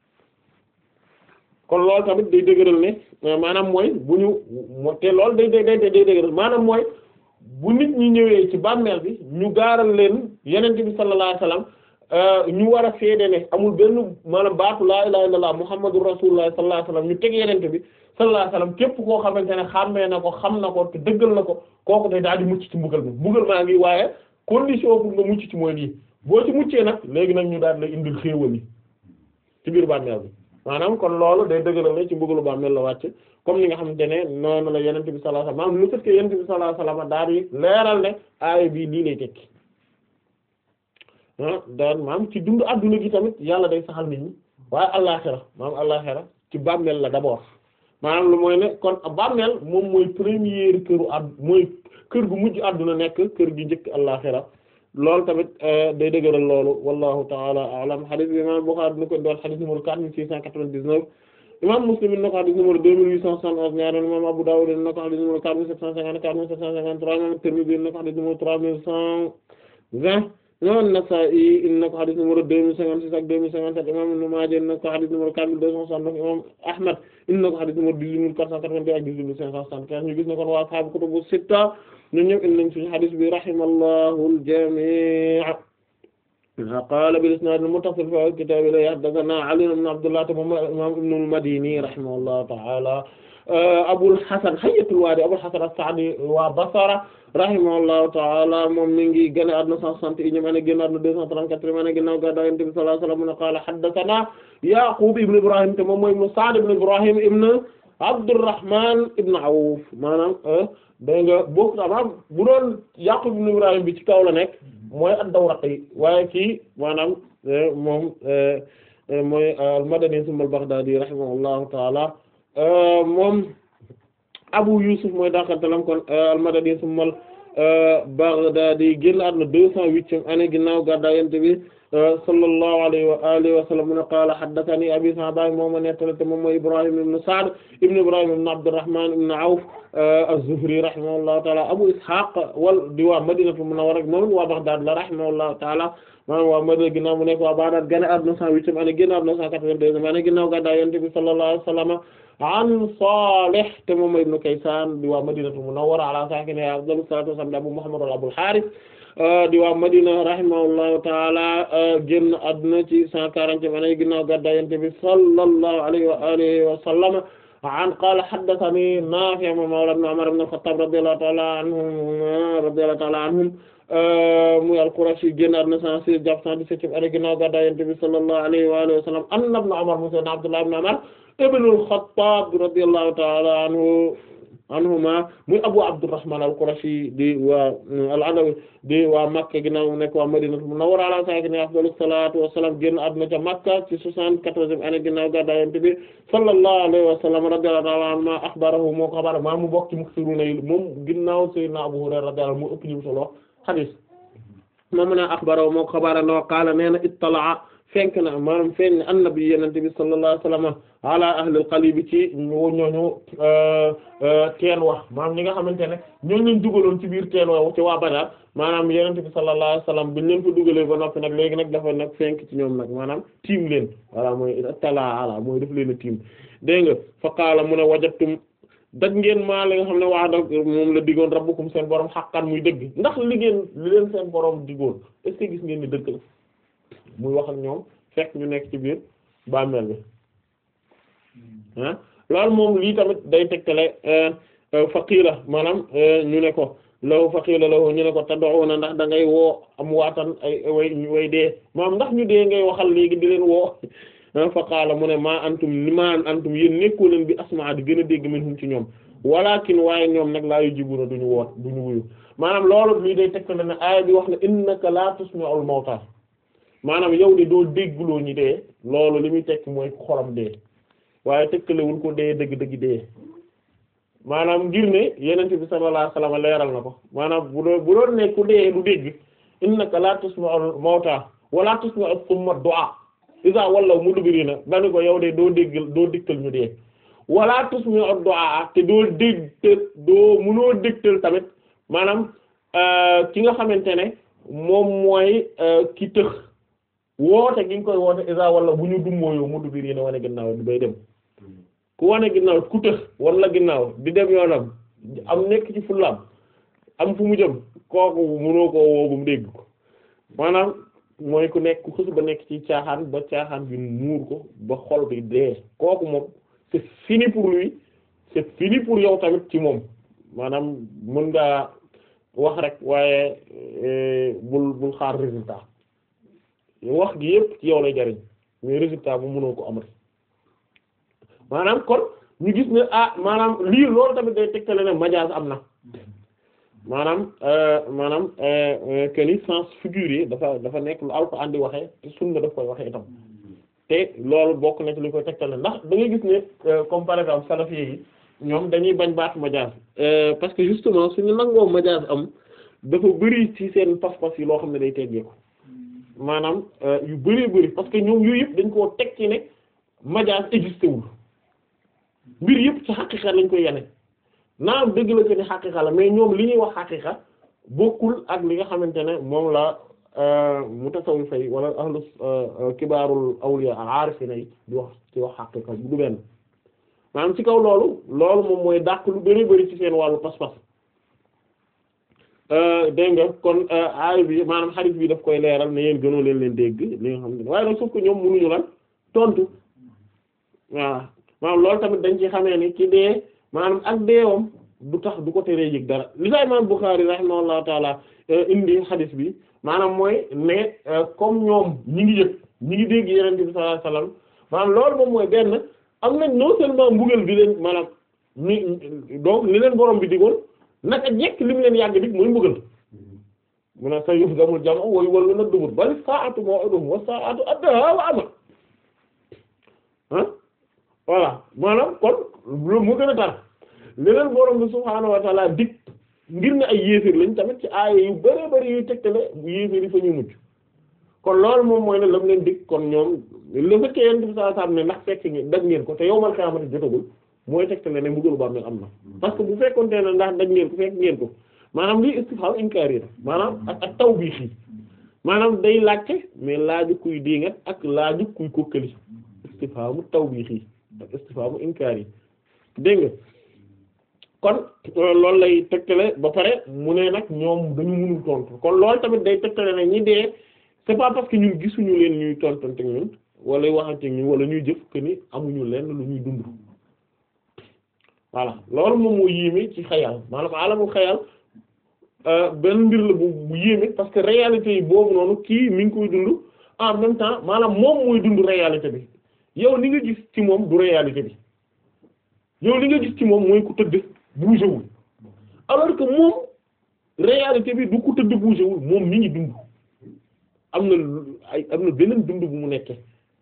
kon loolu tamit day dëgëral ne maanaam mooy bu ñu te loolu day day day day dëgëral maanaam mooy bu nit ñi ñëwee ci bàmmeel bi ñu gaaral leen yenente bi sallallahu alayhi wasallam ñu war a seede ne amul benn maanaam baatu laa ilaha illallah muhammadur rasulullah sallallahu alayhi wasallam ñu teg yenente bi sallallahu alayhi wasallam képp koo xamante ne xàmmee na ko xam na ko te dëggal na ko kooku day daal di mucc ci mbugal mi mbugal maa ngi waaye condition pour nga mucc ci mooy lii boo ci muccee nag léegi nag ñu daal lay indil xéewal yi ci biir bàmmeel bi maanaam kon loolu day dëgëral ne ci mbugalu bàmmeel la wàcc comme ni nga xamante ne noonu la yenente bi sallallahu alayhi wasallam maanaam lu fait que yenente bi sallallahu alayhi wasallam daal di leeral ne aaya bii lii lay tekki ah daan maam ci dund adduna gi tamit yàlla day saxal nit ñi waaye àllaxira maam àllaxira ci bàmmeel la d'abord maanaam lu mooy ne kon bàmmeel moom mooy première këru add mooy kër gu mujj adduna nekk kër gi njëkk àllaxira loolu tamit day dëgëral loolu wallahu taala alam hadith bi imam Bukhari dina ko doon hadith numéro quatre mille six cent quatre-vingt-dix-neuf imam Muslim dina ko hadith numéro deux mille huit cent soixante-onze ñaareel imam Abu Dawud dina ko hadith numéro quatre mille sept cent cinquante quatre mille sept cent cinquante-trois imam Tirmidhi dina ko hadith numéro trois mille cent vingt imam An-Nasa'i dina ko hadith numéro deux mille cinquante-six ak deux mille cinquante-sept imam Ibn Maaja dina ko hadith numéro quatre mille deux cent soixante-neuf imam Ahmad dina ko hadith numéro dix-huit mille quatre cent quatre-vingt-deux ak dix-huit mille cinq cent soixante-quinze ñu gis ne kon waa ashaabu kutubu sitta ñun ñëpp indi nañ suñu hadith bi rahimallahu al-jami' qaala bil isnaad al-muttasil fi kitaab la haddathanaa Ali ibn Abdullah te moom imaam Ibn al-Madini rahimahullahu ta'ala Abul Hasan Hayyatul Waadi Abul Hasan as-Sa'di waa Basra rahimahullahu ta'ala moom mi ngi génn àdduna 160 yi ñu mën a génn àdduna 234 ma ne ginnaaw gàddaay Yonent bi sallallahu alayhi wa sallam mu ne qaala haddathanaa Yaqub ibn Ibrahim te moom mooy ibn Sa'd ibn Ibrahim ibn Abdurrahman ibn Awf maanaam dégg nga bokk maanaam bu doon Yaqub ibn Ibrahim bi ci kaw la nekk mooy ad-Dawraqi waaye kii maanaam moom mooy al-Madani thumma al-Baghdadi rahimahullahu ta'ala moom Abu Yusuf mooy dakantalam kon al-Madani thumma al-Baghdadi génn àdduna deux cent huitième année ginnaaw gàddaay Yonent bi sallallahu alayhi wa alihi wa sallam mu ne qaala haddathani abi Sa'ba moom ma nettali te moom mooy Ibrahim ibn Sa'd ibn Ibrahim ibn Abdurrahman ibn Awf az-Zuhri rahimahullahu ta'ala Abu Ishaq wal di waa Madinatul Munawwara moom waa Baghdad la rahimahullahu ta'ala maanaam waa Madina ginnaaw mu nekk waa Baghdad gane àdduna cent huitième année génn àdduna cent quatre-vingt-deuxième année ginnaaw gàddaay Yonent bi sallallahu alayhi wa sallam an Salih te moom mooy ibn Kaysan di waa Madinatul Munawwara ala sakiniha afdalu salatu wassalam Abu Muhammad wala Abul Harith di waa Madina rahimahullahu taala génn àdduna ci cent quarantième année ginnaaw gàddaay Yonent bi sallallahu alayhi wa alihi wa sallam an qaala haddathani Naafi' mawla ibn Umar ibn al-Khattab radiyallahu ta'ala anhum radiyallahu ta'ala anhum muy al-Qurashi génn àdduna cent six jàpp cent dix-septième année ginnaaw gàddaay Yonent bi sallallahu alayhi wa alihi wa sallam anna ibn Umar mu sayyidina Abdullah ibn Umar ibn al-Khattab radiyallahu ta'ala anhu anhuma muy Abu Abdurrahman al-Qurashi di waa al-Adawi di waa Makka ginnaaw nekk waa Madinatu Munawwara ala saakinihaa afdalu salaatu wa salaam génn àdduna ca Makka ci soixante-quatorzième année ginnaaw gàddaay Yonent bi sallallahu alayhi wa sallam radiyallahu ta'ala anhu akhbarahu moo ko xabaar maa mu bokk ci muksiruna yi moom ginnaaw Sayyidina Abu Hurayra radiyallahu anhu moo ëpp ñu solo hadith moom ne akhbarahu moo ko xabaar no qaala nee na ittala'a fenk na maanaam feeñ na annabi Yonent bi sallallahu alayhi wa sallam ala ahlil qalbi ci ñooñu teen wax maanaam ñi nga xamante ne ñooñu lañ dugaloon ci biir teen wa ci waa Badar maanaam Yonent bi sallallahu alayhi wasallam biñ leen fa dugalee ba noppi nag léegi nag dafa nag fenk ci ñoom nag maanaam tiim leen voilà mooy tala ala mooy def leen a tiim dégg nga fa qaala mu ne wajadtum daj ngeen maa li nga xam ne waa da moom la diggoon rabbukum seen borom xaqan muy dëgg ndax li ngeen li leen seen borom diggoon est ce que gis ngeen ni dëgg la muy wax ak ñoom fekk ñu nekk ci biir bàmmeel bi ah loolu moom lii tamit day tegtale faqiila maanaam ñu ne ko law faqiila law ñu ne ko tad'una ndax da ngay woo am waatan ay way way dee maanaam ndax ñu dee ngay waxal léegi di leen woo fa qaala mu ne maa antum ni maa antum yéen nekkoo leen bi asmaa di gën a dégg minhum ci ñoom walakin waaye ñoom nag laa yujibuna duñu woot duñu wuyu maanaam loolu lii day tegtale ne aaya bi wax ne innaka la tusmi'ul mawta maanaam yow de doo déggloo ñi dee loolu li muy tekk mooy xolam dee waaye tëkkalewul ko dee dëgg-dëgg dee maanaam ngir ne yenente bi sallallahu alayhi wasallam leeral na ko maanaam bu doon bu doon ne ku dee du dégg innaka la tusma'ul mawta wala tusma'u summa du'a iza wallaw mudbirina dani ko yow de doo dégg doo dikkal ñu dee wala tusmi'u du'a te doo dégg te doo mënoo dégtal tamit maanaam ki nga xamante ne moom mooy ki tëx woote gi nga koy woote isa wala bu ñu dummóoyo mu du biir yéen wane ginnaaw di bay dem ku wane ginnaaw ku tëx wala ginnaaw di dem yoonam am nekk ci fullaam am fu mu jëm kooku mënoo koo woo ba mu dégg ko maanaam mooy ku nekk ku xës ba nekk ci caaxaan ba caaxaan bi muur ko ba xol bi dee kooku moom c'est fini pour lui c'est fini pour yow tamit ci moom maanaam mën ngaa wax rek waaye bul bul xaar résultat wax gi yépp ci yow lay jariñ mais résultat bu mënoo ko amati maanaam kon ñu gis ne ah maanaam lii loolu tamit day tegtale ne majaas am na maanaam maanaam que ni sens figuré dafa dafa nekk lu Alxuraan di waxee te sunna daf koy waxee itam te loolu bokk na ci li koy tegtale ndax da ngay gis ne comme par exemple salafi yi ñoom dañuy bañ baat majaas parce que justement suñu nangoo majaas am dafa bëri ci seen pas-pas yi loo xam ne day teggeeku maanaam yu bëree bëri parce que ñoom yooyu yëpp dañ koo teg ci ne majaas existé wul mbir yëpp ci xaqiqa lañ koy yane naam dëgg la ko ni xaqiqa la mais ñoom li ñuy wax xaqiqa bokkul ak li nga xamante ne moom la mutasawwifa yi wala ahlu kibaarul awliya al-aarifina yi di wax ci wax xaqiqa du benn maanaam ci kaw loolu loolu moom mooy dàq lu bari bari ci seen wàllu pas-pas dégg nga kon aay bi maanaam xarit bi daf koy leeral ne yéen gënoo leen leen dégg li nga xam ne waaye nag sauf que ñoom mënuñu lan tontu waaw maanaam loolu tamit dañ ci xamee ni ki dee maanaam ak deewam du tax du ko teree yëg dara li sa imam Bukhari rahimahullahu taala indi xadis bi maanaam mooy ne comme ñoom ñi ngi yëg ñi ngi dégg yeneen bi sallallahu alayhi wasallam maanaam loolu moom mooy benn am nañ non seulement mbugal bi leen maanaam mi donc li leen borom bi digoon naka jekk li mu leen yàgg dig mooy mbugal mu ne sa yuhzamul jam'u wa yuwalluna dubur bal sa'atu maw'iduhum wa sa'atu adha wa amar ah voilà maanaam kon lu mu gën a tar li leen borom bi subhaanahu wa ta'ala dig ngir ne ay yéeféer lañ tamit ci aaya yu bëree bëri yuy tegtale yéeféer yi fa ñu mucc kon loolu moom mooy ne lam leen dig kon ñoom le fait que yéen saa saa ne ndax fekk ngeen daj ngeen ko te yow man xamante jotagul mooy tegtale ne mbugalu bàmmeel am na parce que bu fekkoonte ne ndax daj ngeen ko fekk ngeen ko maanaam lii istifham inkaari la maanaam ak ak tawbiix yi maanaam day laajte mais laaju kuy diingat ak laaju kuy kokkali istifhamu tawbiix yi ak istifhamu inkaari yi dégg nga kon loolu lay tegtale ba pare mu ne nag ñoom dañu mënul tontu kon loolu tamit day tegtale ne ñi dee c'est pas parce que ñun gisuñu leen ñuy tontante ñun wala waxante ñun wala ñuy jëf que ni amuñu leen lu ñuy dund voilà loolu moom moo yéeme ci xayal maanaam alamul xayal benn mbir la bu bu yéeme parce que réalité yi boobu noonu kii mi ngi koy dund en même temps maanaam moom mooy dund réalité bi yow li nga gis ci moom du réalité bi yow li nga gis ci moom mooy ku tëdd bougé wul alors que moom réalité bi du ku tëdd bougé wul moom mi ngi dund am na ay am na beneen dund bu mu nekkee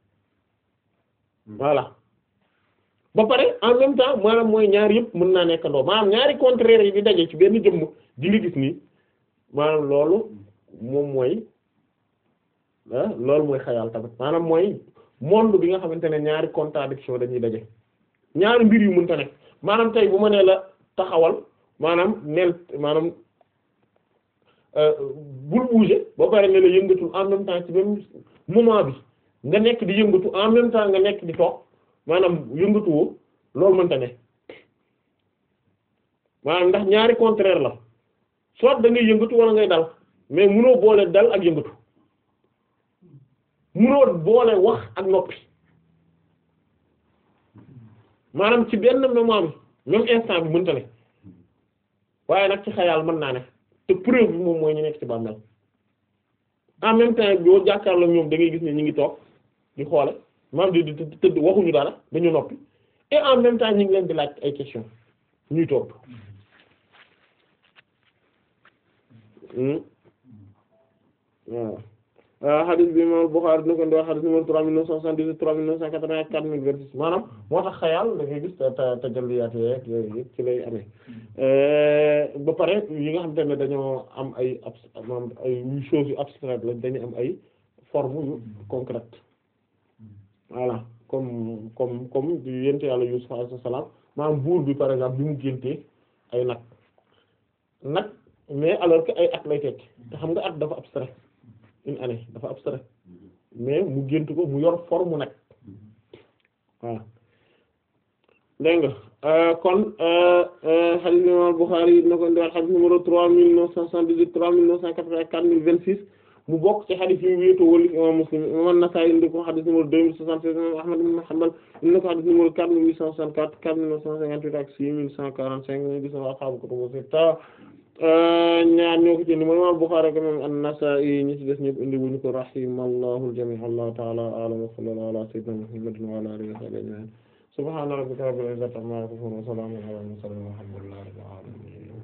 voilà ba pare en même temps maanaam mooy ñaar yëpp mën naa nekk ndoo maanaam ñaari contraire yi di daje ci benn jëmm di nga gis nii maanaam loolu moom mooy ah loolu mooy xayal tamit maanaam mooy monde bi nga xamante ne ñaari contradiction dañuy daje ñaari mbir yu mënta nekk maanaam tey bu ma nee la taxawal maanaam neel maanaam bul bouger ba pare ne la yëngatul en même temps ci même moment bi nga nekk di yëngatu en même temps nga nekk di toog maanaam yëngatuwoo loolu mënta ne maanaam ndax ñaari contraire la soit da ngay yëngatu wala ngay dal mais munoo boole dal ak yëngatu munoo boole wax ak noppi maanaam ci benn moment bi même instant bi mënta ne waaye nag ci xayaal mën naa ne te preuve bi moom mooy ñu nekk ci bàmmeel en même temps boo jàkkaarloo ñoom da ngay gis ne ñu ngi toog di xoole maanaam di di tëdd waxuñu dara dañu noppi et en même temps ñu ngi leen di laaj ay questions ñuy toog waaw hadith bi imam Bukhari dina ko indi hadith numéro trois mille neuf cent soixante-dix-huit trois mille neuf cent quatre-vingt quatre mille vingt-six maanaam moo tax xayaal da ngay gis ta tajalliyaat yeeg yooyu yëpp ci lay amee ba pare yi nga xamante ne dañoo am ay abs maanaam ay choses yu abstraites lañ dañu am ay forme yu concrètes voilà comme comme comme di yent yàlla Yusuf alayhi salaam maanaam buur bi par exemple bi mu géntee ay nag nag mais alors que ay at lay tekki te xam nga at dafa abstrait une année dafa abstrait mais mu gént ko mu yor forme nag waaw dégg nga kon hadith imam Bukhari na ko ndiwaat hadith numéro trois mille neuf cent soixante-dix-huit trois mille neuf cent quatre-vingt quatre mille vingt-six mu bokk ci hadith yi wéeto wali imam Muslim imam An-Nasa'i indi ko hadith numéro deux mille soixante-seize imam Ahmad ibn Hanbal indi na ko hadith numéro quatre mille huit cent soixante-quatre quatre mille neuf cent cinquante-huit ak six mille cent quarante-cinq ñu gis na ashaabu kutubu sitta ñaar ñoo ko ci indi mooy imam Bukhari ak imam An-Nasa'i ñi ci des ñëpp indi wuñu ko rahimallahu al-jami' Allahu ta'ala a'lam wa sallallahu ala sayyidina Muhammadin wa ala alihi wa sahbihi ajma'in subhana rabbika rabbil izzati amma yasifun wa salamun ala al mursalin walhamdulillahi rabbil alamin